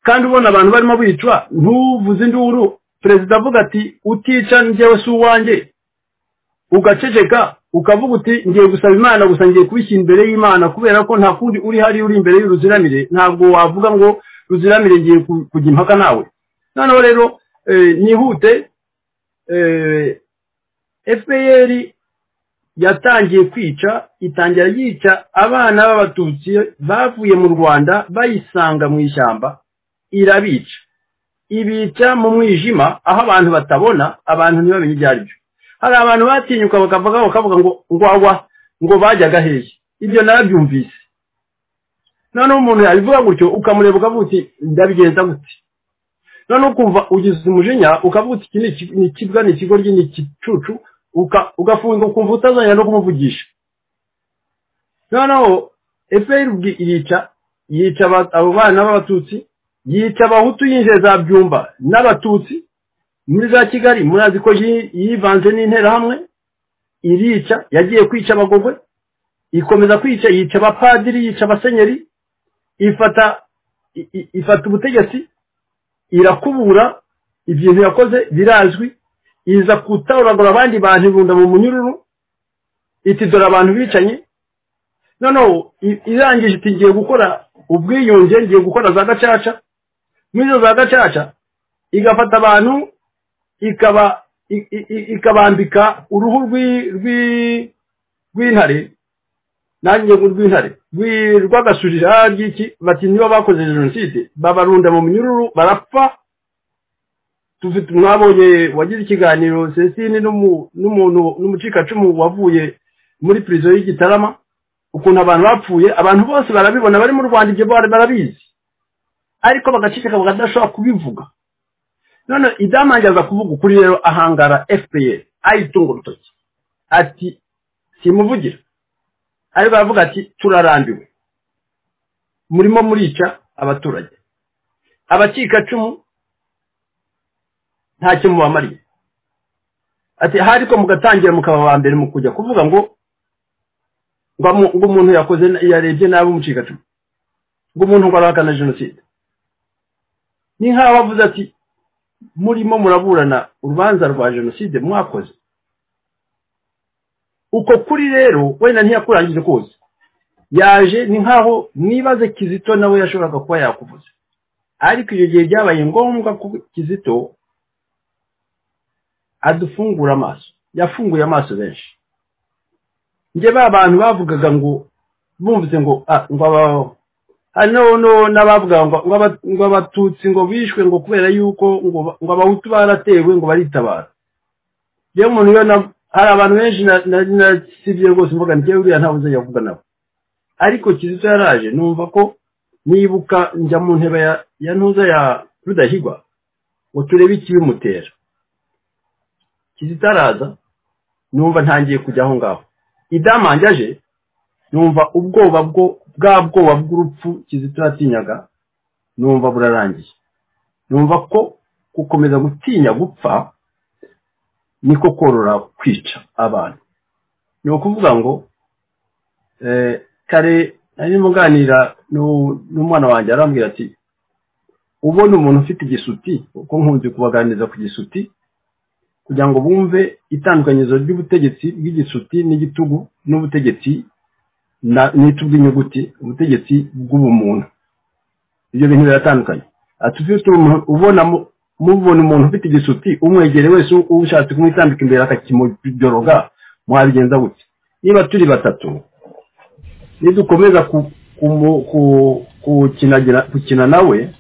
kandi ubona abantu barimo bicwa ntuvuze induru perezida avuga ati utica njyewe si uwanjye ugaceceka ukavuga uti ngiye gusaba imana gusa ngiye kubishyira imbere y'imana kubera ko nta kundi uri hari uri imbere y'uruziramire ntabwo wavuga ngo ruziramire ngiye kujya impaka nawe noneho rero nihute fpr yatangiye kwica itangira yica abana b'abatutsi bavuye mu rwanda bayisanga mu ishyamba irabica ibica mu mwijima aho abantu batabona abantu ntibamenye ibyo ari byo hari abantu batinyuka bakavuga bakavuga ngo ngwawa ngo bajyaga hehe ibyo narabyumvise noneho umuntu yabivuga gutyo ukamureba ukavuga uti ndabigenza gute noneho ukumva ugize umujinya ukavuga uti iki ni ikibwa ni ikigoryi ni igicucu ugafunga ukumva utazongera no kumuvugisha noneho efuperi yica yica abo bana b'abatutsi yica abahutu yinjiye za byumba n'abatutsi muri za kigali murazi ko yivanze n'interahamwe irica yagiye kwica abagogwe ikomeza kwica yica abapadiri yica abasenyeri ifata ifata ubutegetsi irakubura ibintu yakoze birazwi iza gutahuragura abandi bantu irunda mu munyururu iti dore abantu bicanye noneho irangije iti ngiye gukora ubwiyunge ngiye gukora za gacaca muri izo za gacaca igafata abantu ikaba ikabambika uruhu rw'intare nanjye rw'intare rw'agasurira ry'iki bati niba bakoze jenoside babarunda mu minyururu barapfa tufite mwabonye wagize ikiganiro cecine n'umuntu n'umucikacumu wavuye muri pirizo y'igitarama ukuntu abantu bapfuye abantu bose barabibona bari mu rwanda ibyo barabizi ariko bagaceceka bakadashobora kubivuga none idamange aza kuvuga ukuri rero ahangara fpr ayitunga urutoki ati simuvugira ariko aravuga ati turarambiwe murimo murica abaturage abacikacumu ntacyo mubamariye ati hari ko mugatangira mukaba ba mbere mu kujya kuvuga ngo ngo umuntu yakoze yarebye nabi umucikacumu ngo umuntu ngo arahakana jenoside ni nk'aho avuze ati murimo muraburana urubanza rwa jenoside mwakoze uko kuri rero wenda ntiyakurangije koza yaje ni nkaho mwibaze kizito nawe yashoboraga kuba yakuvuze ariko icyo gihe byabaye ngombwa ko kizito adufungura amaso yafunguye amaso benshi njye ba bantu bavugaga ngo bumvise ngo ngo abaho hano n'abavuga ngo abatutsi ngo bishwe ngo kubera yuko ngo abahutu baratewe ngo baritabara rero umuntu hari abantu benshi nasibye rwose mvuga ngewe uriya ntawe uzajya kuvuga nabo ariko kizito yaraje numva ko nibuka njya mu ntebe ya ntuza ya rudahigwa ngo turebe ikibimutera kizito araza numva ntangiye kujya aho ngaho idamange aje numva ubwoba bwo bwa bwoba bw'urupfu kizito yatinyaga numva burarangiye numva ko gukomeza gutinya gupfa niko korora kwica abantu ni ukuvuga ngo kare nari muganira n'umwana wanjye arambwira ati ubona umuntu ufite igisuti kuko nkunze kubaganiriza ku gisuti kugira ngo bumve itandukanyizo ry'ubutegetsi bw'igisuti n'igitugu n'ubutegetsi na- n'itu bw'inyuguti ubutegetsi bw'ubumuntu ibyo bintu biratandukanye ati ufite umuntu- ubona mu- mubona umuntu ufite igisuti umwegere wese u- ushatse kumwitambika imbere akakimudoroga mwabigenza gutya niba turi batatu nidukomeza ku- kumu- ku- gukinagira- gukina nawe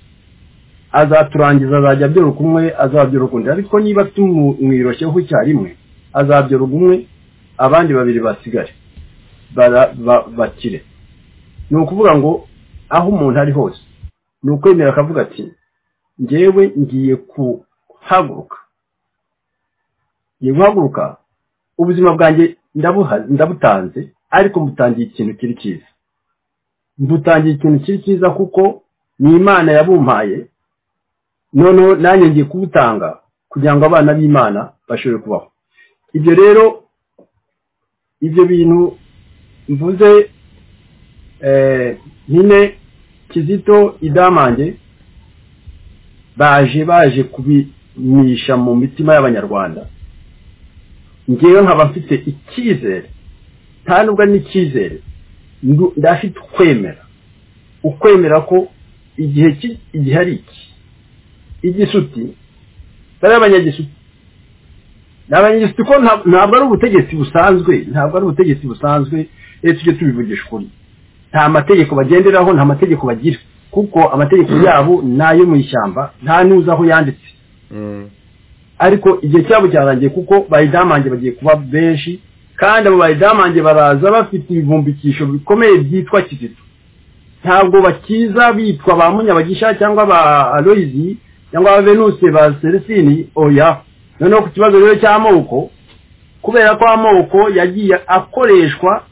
azaturangiza azajya abyoroka umwe azabyoroka undi ariko niba tumwiroshyeho icyarimwe azabyoroka umwe abandi babiri basigare bara- ba- bakire ni ukuvuga ngo aho umuntu ari hose ni ukwemera akavuga ati njyewe ngiye kuhaguruka ngiye guhaguruka ubuzima bwanjye ndabuha- ndabutanze ariko mbutangiye ikintu kiri cyiza mbutangiye ikintu kiri cyiza kuko ni imana yabumpaye noneho nanjye ngiye kubutanga kugira ngo abana b'imana bashobore kubaho ibyo rero ibyo bintu mvuze eh, nyine kizito idamange baje baje kubimisha mu mitima y'abanyarwanda ngewe nkaba mfite icyizere nta nubwo ari n'icyizere ndu- ndafite ukwemera ukwemera ko igihe ki- igihe ari iki igisuti bari abanyagisuti ni abanyagisuti ko nta- ntabwo ari ubutegetsi busanzwe ntabwo ari ubutegetsi busanzwe rero tujye tubivugisha ukuri nta mategeko bagenderaho nta mategeko bagira kuko amategeko yabo ni ayo mu ishyamba nta n'uzi aho yanditse ariko igihe cyabo cyarangiye kuko bayidamange bagiye kuba benshi kandi abo bayidamange baraza bafite ibivumbikisho bikomeye byitwa kizito ntabwo bakiza bitwa ba munyabagisha cyangwa ba aloyizi cyangwa ba venuse ba seresini oya noneho ku kibazo rero cy'amoko kubera ko amoko yagiye akoreshwa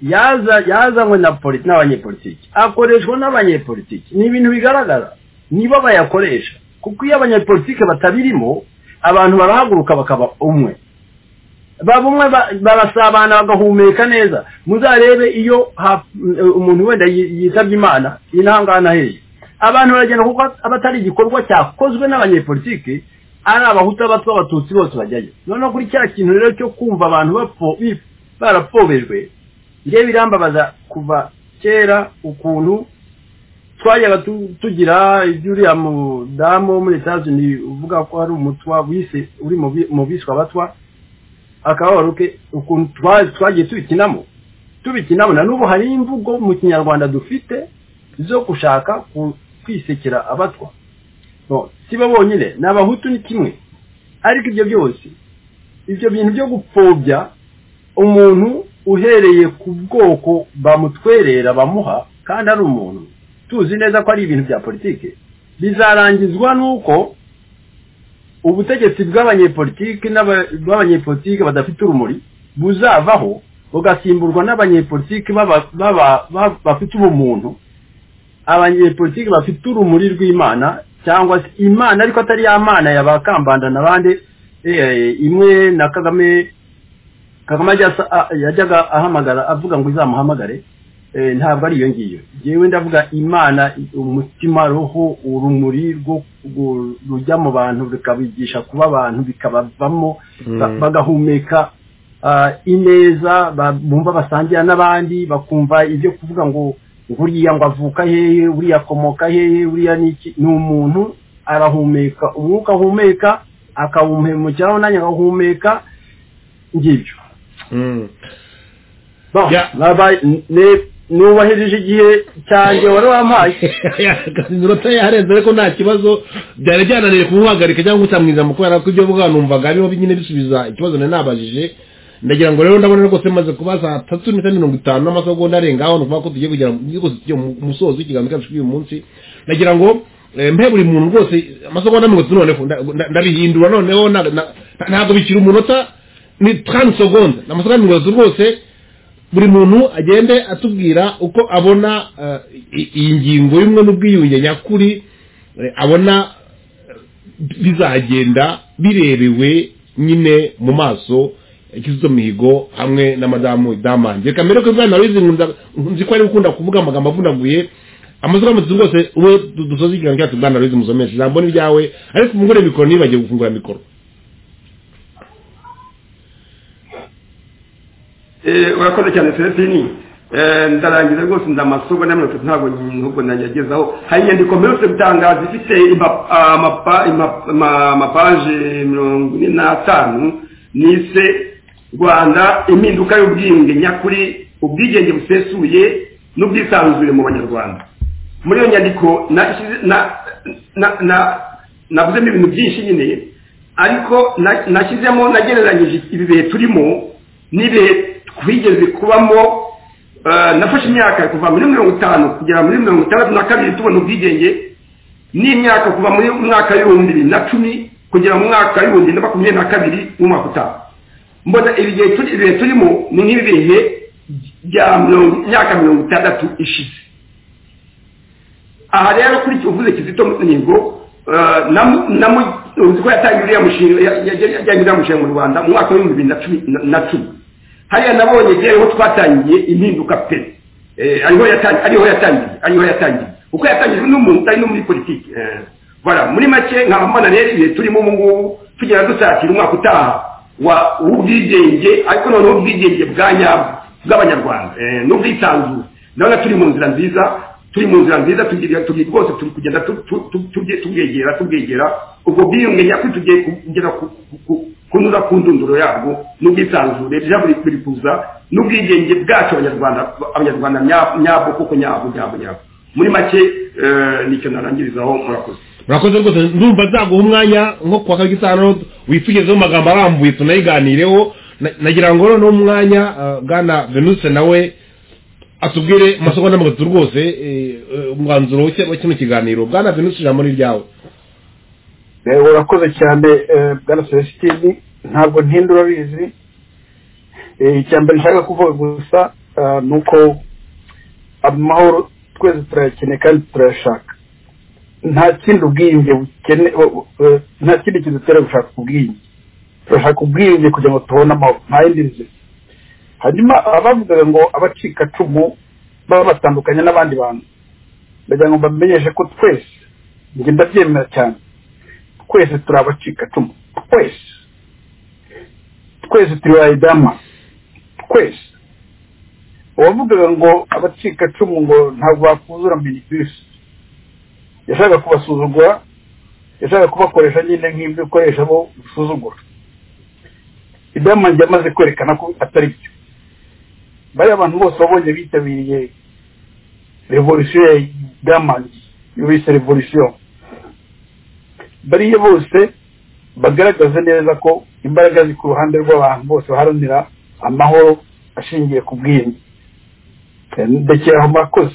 yaza yazanywe na poli- n'abanyepolitiki akoreshwa n'abanyepolitiki ni ibintu bigaragara nibo bayakoresha kuko iyo abanyepolitiki batabirimo abantu barahaguruka bakaba umwe baba umwe ba- barasabana bagahumeka neza muzarebe iyo ha- umuntu wenda yi- yitabye imana inahangana hehe abantu baragenda kuko aba atari igikorwa cyakozwe n'abanyepolitiki ari abahutu abatwa abatutsi bose bajyayo noneho kuri cya kintu rero cyo kumva abantu bapfo- bi- barapfobejwe njye birambabaza kuva kera ukuntu twajyaga tu- tugira iby'uriya mudamu wo muri etazini uvuga ko ari umutwa wise uri mu bi- mu biswe abatwa akababaro ke ukuntu twa- twagiye tubikinamo tubikinamo na n'ubu hari imvugo mu kinyarwanda dufite zo gushaka ku- kwisekera abatwa No, si bo bonyine ni abahutu ni kimwe ariko ibyo byose ibyo bintu byo gupfobya umuntu uhereye ku bwoko bamutwerera bamuha kandi ari umuntu tuzi neza ko ari ibintu bya politiki bizarangizwa n'uko ubutegetsi bw'abanyepolitiki n'aba- bw'abanyepolitiki badafite urumuri buzavaho bugasimburwa n'abanyepolitiki baba- baba- ba- bafite ubumuntu abanyepolitiki bafite urumuri rw'imana cyangwa se imana ariko atari ya mana ya ba kambanda n'abandi eh, imwe na kagame kagame ajya asa- a- yajyaga ahamagara avuga ngo izamuhamagare eh, ntabwo ari iyo ngiyo yewe ndavuga imana umutima roho urumuri rwo rwo- rujya mu bantu rukabigisha kuba abantu bikabavamo ba- Mm. bagahumeka ah, ineza ba- bumva basangira n'abandi bakumva ibyo kuvuga ngo uriya ngo avuka hehe uriya akomoka hehe uriya ni iki ni umuntu arahumeka umwuka ahumeka akawuhemukiraho nanjye agahumeka ngibyo Bon, Ya. nabaye- ne- nubahirije igihe cyanjye wari wampaye iminota yarenze ariko nta kibazo byari byananiye kumuhagarika cyangwa kutamwiza mu kubera ko ibyo mvuga numvaga ariho nyine bisubiza ikibazo nari nabajije ndagira ngo rero ndabona rwose maze kuba saa tatu n'iminota mirongo itanu n'amasegonda arenga aho ni ukuvuga ko tugiye kugera rwose tugiye mu musozo w'ikiganza cyacu cy'uyu munsi ndagira ngo eh, mpe buri muntu rwose amasegonda mirongo itatu noneho nda- nda- ndabihindura noneho na- na- ntabwo bikiri umunota ni tarani segonda ni amasegonda mirongo itatu rwose buri muntu agende atubwira uko abona eh, i- iyi ngingo y'umwe n'ubwiyunge nyakuri eh, abona eh, bizagenda birebewe nyine mu maso ya kizito mihigo hamwe na madamu damange reka mbere ko bwana wizi nkunzi ko ari gukunda kuvuga amagambo avunaguye amazu aramutse rwose uwo dusoza ikiganiro cyacu bwana louise musomesha ijambo ni ryawe ariko mugure mikoro ntibagiwe gufungura mikoro urakoze cyane celestini ndarangiza rwose ndamasogo na mirongo itatu ntabwo nubwo nayagezaho hari inyandiko mperutse gutangaza ifite ima- amapa- ima- ama- amapaje mirongo ine n'atanu nise rwanda impinduka y'ubwiyunge nyakuri ubwigenge busesuye n'ubwisanzure mu banyarwanda muri iyo nyandiko nashyize- na- na- na- navuzemo ibintu byinshi nyine ariko na- nashyizemo nagereranyije ibi bihe turimo n'ibihe twigeze kubamo eh, nafashe imyaka kuva muri mirongo itanu kugera muri mirongo itandatu na kabiri tubona ubwigenge n'imyaka kuva muri mwaka w'ibihumbi bibiri na cumi kugera mu mwaka w'ibihumbi bibiri na makumyabiri na kabiri w'umwaka utaha mbona ibi bihe turi- ibihe turimo ni nk'ibi bihe bya mirongo- imyaka mirongo itandatu ishize aha rero kuri icyo uvuze kizito mihigo uzi ko yatangiye uriya mushinga ya- ya- yajyanye uriya mushinga mu rwanda mu mwaka w'ibihumbi bibiri na cumi na- na cumi hariya nabonye rero twatangiye impinduka pe Eh, ariho yatan- ariho yatangiye ariho yatangiye kuko yatangijwe n'umuntu utari no muri politiki Eh, voilà muri make nkaba mbona rero ibihe turimo ubu ngubu tugera dusatira umwaka utaha wa w'ubwigenge ariko noneho ubwigenge bwa nyabwo bw'abanyarwanda Eh, n'ubwisanzure ndabona turi mu nzira nziza turi mu nzira nziza tugira tugira rwose turi kugenda tu- tu- tu- tubye- tubwegera tubwegera ubwo bwiyunge nyakuri tugiye ku- kugera ku- ku- ku- kunyura ku ndunduro yabwo n'ubwisanzure rya buri buri kuza n'ubwigenge bwacu abanyarwanda abanyarwanda nya- nyabo kuko nyabo nyabo nyabo muri make eh, nicyo narangirizaho murakoze murakoze rwose ndumva nzaguha umwanya nko kuwa kabiri gisano wifugezeho amagambo arambuye tunayiganireho Na- nagira ngo noneho umwanya eh, bwana venuse nawe atubwire amasomo mirongo itatu rwose eh, eh, umwanzuro wa ki- wa kino kiganiro bwana venuse ijambo ni ryawe Eh, urakoze cyane eh, bwana celestini ntabwo ntinda urabizi Eh, icya mbere nshaka kuvuga gusa ah, ni uko amahoro twese turayakeneye kandi turayashaka nta kindi ubwiyunge bukene bu- bu- nta kindi kintu dutera gushaka ubwiyunge turashaka ubwiyunge kugira ngo tubone amahoro nta yindi nzira hanyuma abavugaga ngo abacikacumu baba batandukanye n'abandi bantu ndagira ngo mbamenyeshe ko twese njye ndabyemera cyane twese turi abacikacumu twese twese turi bayidama twese uwavugaga ngo abacikacumu ngo ntabwo bakuzura minibisi yashaka kubasuzugura yashaka kubakoresha nyine nk'ibyo ukoresha bo usuzugura idama njye amaze kwerekana ko atari byo bariya abantu bose wabonye bitabiriye revolisiyo ya damangi iyo bise revolisiyo bariya bose bagaragaza neza ko imbaraga ziri ku ruhande rw'abantu bose baharanira amahoro ashingiye ku bwiyunge Eh, ndekera aho murakoze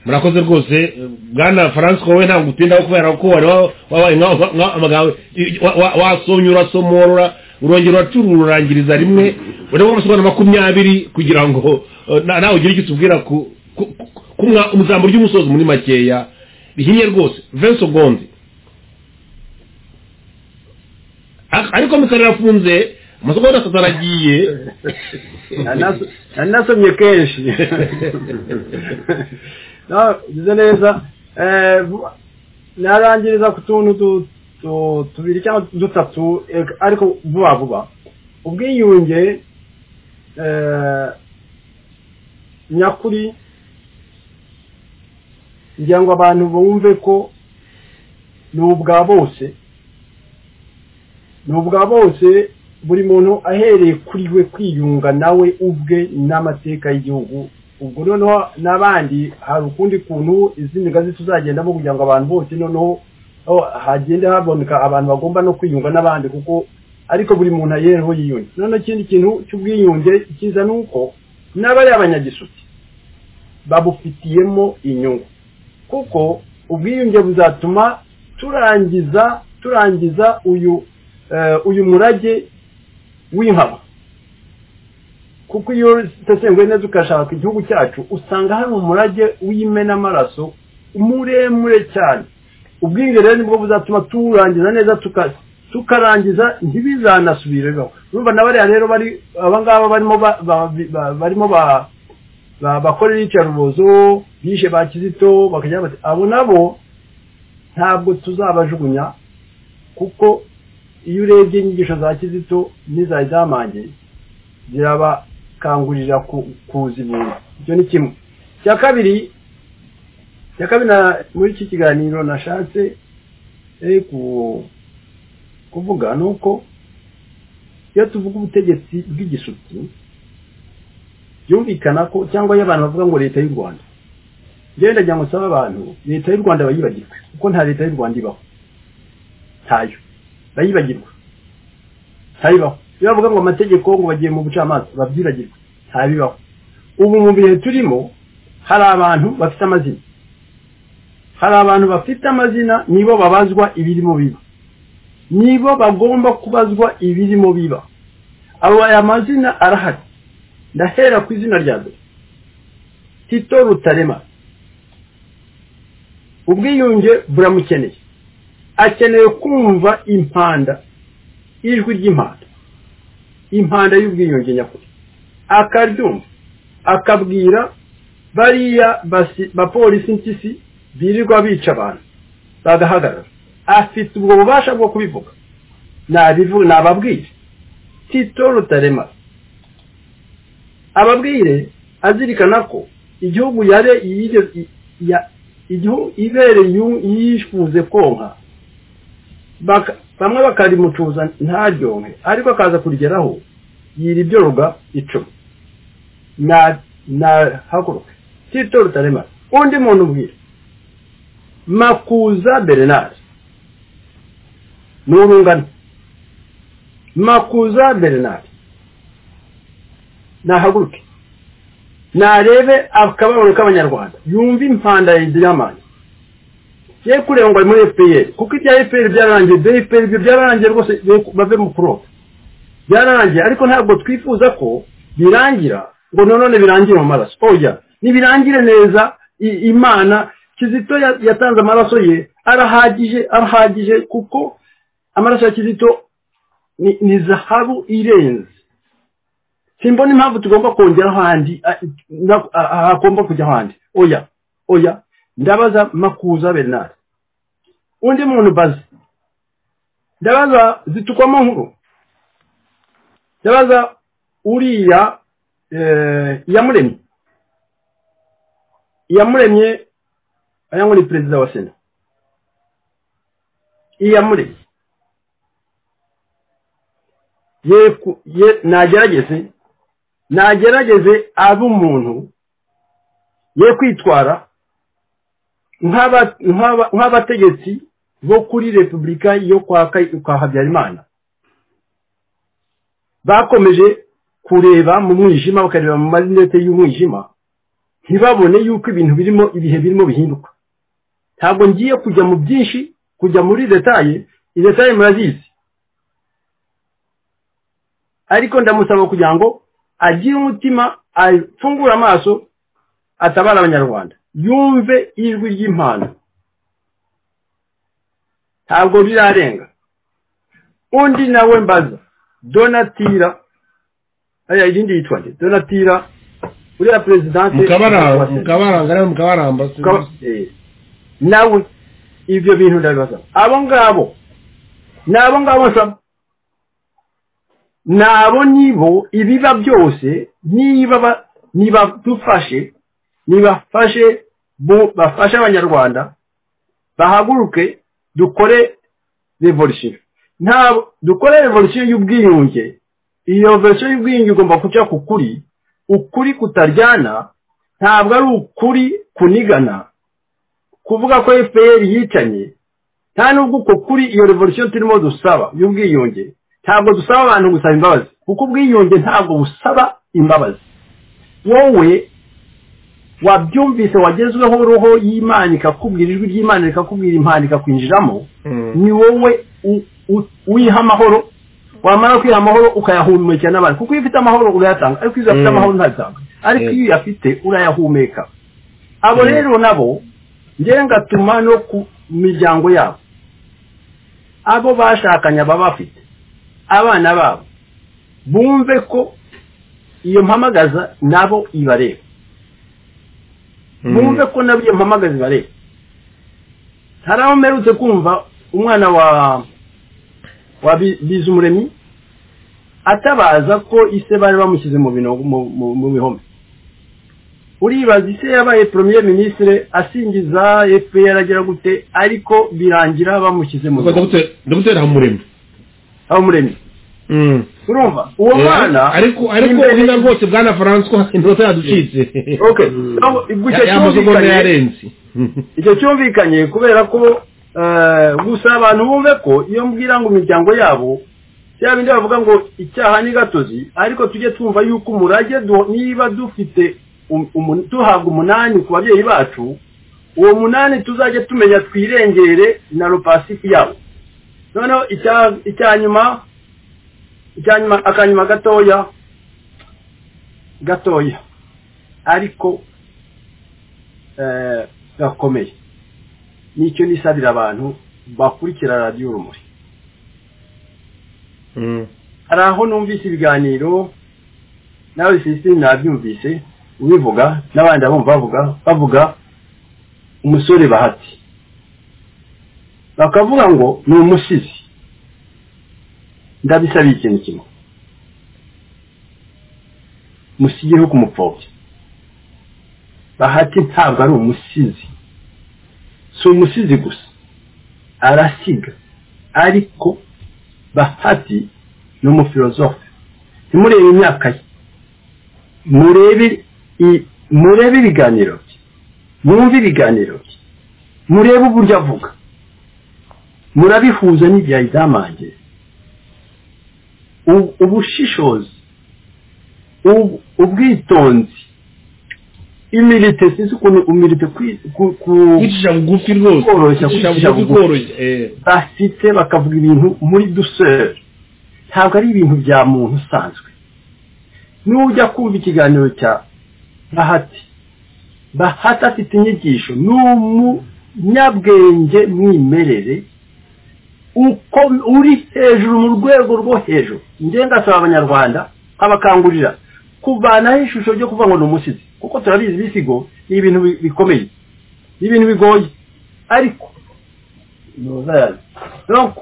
murakoze rwose eh, bwana francis wowe ntabwo utindaho kubera ko wari wa- wabaye nka- nka- nka- amagambo i- wa- wa- wasomye urasomorora urongera uracuru ururangiriza rimwe ureba amasomo makumyabiri kugira ngo eh, na- nawe ugire icyo utubwira ku ku- ku- ku mwa- mu ijambo ry'umusozi muri makeya rihinnye rwose vingt seconde Ar- ariko mikoro irafunze amasoko yose atatu aragiye Nanaso- nanasomye kenshi No, bize neza Eh, vu- narangiriza ku tuntu tu- tu- tubiri cyangwa dutatu eh, ariko vuba vuba ubwiyunge eh, nyakuri kugira ngo abantu bumve ko ni ubwa bose ni ubwa bose buri muntu ahereye kuri we kwiyunga nawe ubwe n'amateka y'igihugu ubwo noneho n'abandi hari ukundi kuntu izindi ngazi tuzagendamo kugira ngo abantu bose noneho oh, hagende haboneka abantu bagomba no kwiyunga n'abandi kuko ariko buri muntu ayereho yiyunge noneho ikindi kintu cy'ubwiyunge cyiza ni uko n'abari abanyagisuti babufitiyemo inyungu kuko ubwiyunge buzatuma turangiza turangiza uyu eh, uyu murage w'inkaba kuko iyo usesenguye neza ugashaka igihugu cyacu usanga hari umurage w'imenamaraso muremure cyane ubwiyunge rero nibwo buzatuma turangiza neza tuka- tukarangiza ntibizanasubire urumva na bariya rero bari abangaba barimo ba- ba- ba- barimo ba- ba- bakora iyicarubozo bishe ba kizito bakagira bati abo nabo ntabwo tuzabajugunya kuko iyo urebye inyigisho za kizito n'izari zamanjye zirabakangurira ku- kuzibura icyo ni kimwe icya kabiri icya kabiri na- muri iki kiganiro nashatse eh, ku- kuvuga ni uko iyo tuvuga ubutegetsi bw'igisutsi byumvikana ko cyangwa iyo abantu bavuga ngo leta y'u rwanda njyewe ndagira ngo nsabe abantu leta y'u rwanda bayibagirwe kuko nta leta y'u rwanda ibaho ntayo bayibagirwe ntayibaho iyo bavuga ngo amategeko ngo bagiye mu bucamanza babyibagirwe ntabibaho ubu mu bihe turimo hari abantu bafite amazina hari abantu bafite amazina nibo babazwa ibirimo biba nibo bagomba kubazwa ibirimo biba abo aya mazina arahari ndahera ku izina rya mbere tito rutarema ubwiyunge buramukeneye akeneye kumva impanda ijwi ry'impanda impanda y'ubwiyunge nyakuri akaryumva akabwira bariya basi- bapolisi mpyisi birirwa bica abantu bagahagarara afite ubwo bubasha bwo kubivuga nabivu nababwire tito rutarema ababwire azirikana ko igihugu yare yige- i- ya- igihu- ibere yu- yifuze konka Baka- bamwe bakarimucuza ntaryohe ariko akaza kurigeraho yira ibyoroga icumi na na haguruke tito rutarema undi muntu ubwira makuza bernard n'urungano makuza bernard nahaguruke narebe akababaro k'abanyarwanda yumve impanda ya diamani ye kureba ngo ari muri fpr kuko ibya fpr byararangiye ibya fpr ibyo byararangiye rwose be- bave mu kuroba byararangiye ariko ntabwo twifuza ko birangira ngo none birangire mu maraso oya ntibirangire neza i- imana kizito ya- yatanze amaraso ye arahagije arahagije kuko amaraso ya kizito ni- ni zahabu irenze simbona impamvu tugomba kongera ahandi a- na- a- a- hagomba kujya ahandi oya oya ndabaza makuza bernard undi muntu bazi ndabaza zitukwamo nkuru ndabaza uriya eh, iyamuremye iyamuremye aya ngo ni perezida wa sena iyamuremye ye ku- ye- nagerageze nagerageze abe umuntu ye kwitwara nk'aba- nk'aba- nk'abategetsi bo kuri repubulika yo kwa Ka- kwa habyarimana bakomeje kureba mu mwijima bakareba mu marinete y'umwijima ntibabone yuko ibintu birimo ibihe birimo bihinduka ntabwo ngiye kujya mu byinshi kujya muri detaye idetaye murazizi ariko ndamusaba kugira ngo agire umutima afungure amaso atabara abanyarwanda yumve ijwi ry'impano ntabwo rirarenga undi nawe mbaza donatira aya irindi yitwa nde donatira uriya perezidante mukabaranga mukabaranga ariyo mukabaramba si- Ukaba- eh, nawe ibyo bintu ndabibaza abo ngabo ni abo ngabo nsaba ni abo nibo ibiba byose niba ba- niba dufashe nibafashe bo- bafashe abanyarwanda bahaguruke dukore revolisiyo ntabwo dukore revolisiyo y'ubwiyunge iyo revolisiyo y'ubwiyunge igomba kujya ku kuri ukuri kutaryana ntabwo ari ukuri kunigana kuvuga ko fpr yicanye nta nubwo uko kuri iyo revolisiyo turimo dusaba y'ubwiyunge ntabwo dusaba abantu gusaba imbabazi kuko ubwiyunge ntabwo busaba imbabazi wowe wabyumvise wagezweho roho y'imana ikakubwira ijwi ry'imana rikakubwira impano ikakwinjiramo Mm. ni wowe u- u- wiha amahoro wamara kwiha amahoro ukayahumekera n'abantu kuko iyo ufite amahoro urayatanga ariko iyo udafite Mm. amahoro ntayatanga ariko iyo uyafite urayahumeka abo Mm. rero nabo ngewe ngatuma no ku miryango yabo abo bashakanye baba bafite abana babo bumve ko iyo mpamagaza nabo ibareba mwumve ko nabyo mpamagaze barebe hari aho mperutse kumva umwana wa wa Bi- bizumuremyi atabaza ko ise bari bamushyize mu binogo- mu- mu- mu bihome uribaza ise yabaye premier ministre asingiza fpr agira gute ariko birangira bamushyize mu bihome dogiteri hamuremye aho muremyi urumva uwo mwana ariko ariko imbere- urina rwose bwana francois inota yaducitse Okay. Aho- ubwo icyo y'amasogonero cyumvikanye- yarenze icyo cyumvikanye kubera ko eh, gusa abantu bumve ko iyo mbwira ngo imiryango yabo bya bindi bavuga ngo icyaha ni gatozi ariko tujye twumva yuko umurage du- niba dufite um- umu- duhabwa umunani ku babyeyi bacu uwo munani tuzajye tumenya twirengere na rupasifi yabo noneho icya- icya nyuma icya nyuma akanyuma gatoya gatoya ariko eh, gakomeye nicyo nisabira abantu bakurikira radiyo urumuri hari aho numvise ibiganiro nawe sisitini nabyumvise ubivuga n'abandi abumva bavuga bavuga umusore bahati bakavuga ngo ni umusizi ndabisabiye ikintu kimwe musigireho kumupfobya bahati ntabwo ari umusizi si umusizi gusa arasiga ariko bahati ni umufilozofe ntimurebe imyaka ye murebe i- murebe ibiganiro bye mwumve ibiganiro bye murebe uburyo avuga murabihuza n'ibya idamange U- ubushishozi u- ubwitonzi imilite sinzi ukuntu umilite kwi- ku- ku- yicisha bugufi rwose Koroshya, yicisha kwicisha bugufi bugufi. koroshya eh. bafite bakavuga ibintu muri duseri ntabwo ari ibintu bya muntu usanzwe nujya kumva ikiganiro cya bahati bahati afite inyigisho ni umunyabwenge mwimerere uko uri hejuru mu rwego rwo hejuru njye ngasaba abanyarwanda nkabakangurira kuvanaho ishusho ryo kuvuga ngo ni umusizi kuko turabizi ibisigo ni ibintu bi- bikomeye ni ibintu bigoye ariko Nouvelle. Donc,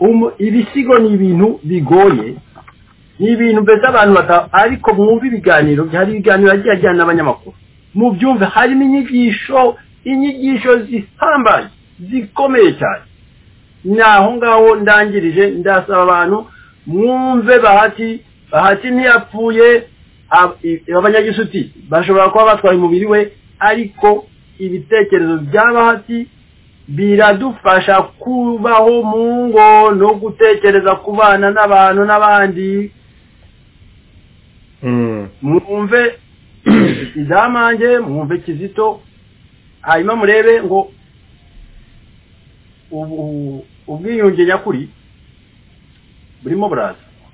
um- ibisigo ni ibintu bigoye ni ibintu mbese abantu bata ariko mwumve ibiganiro hari ibiganiro agiye ajyana n'abanyamakuru mubyumve harimo inyigisho inyigisho zihambaye zikomeye cyane ni aho ngaho ndangirije ndasaba abantu mwumve bahati bahati ntiyapfuye ab- i- abanyagishuti bashobora kuba batwaye umubiri we ariko ibitekerezo bya bahati biradufasha kubaho mu ngo no gutekereza ku bana n'abantu n'abandi Mm. mwumve izamange mwumve kizito hanyuma murebe ngo ubu- ubwiyunge nyakuri burimo buraza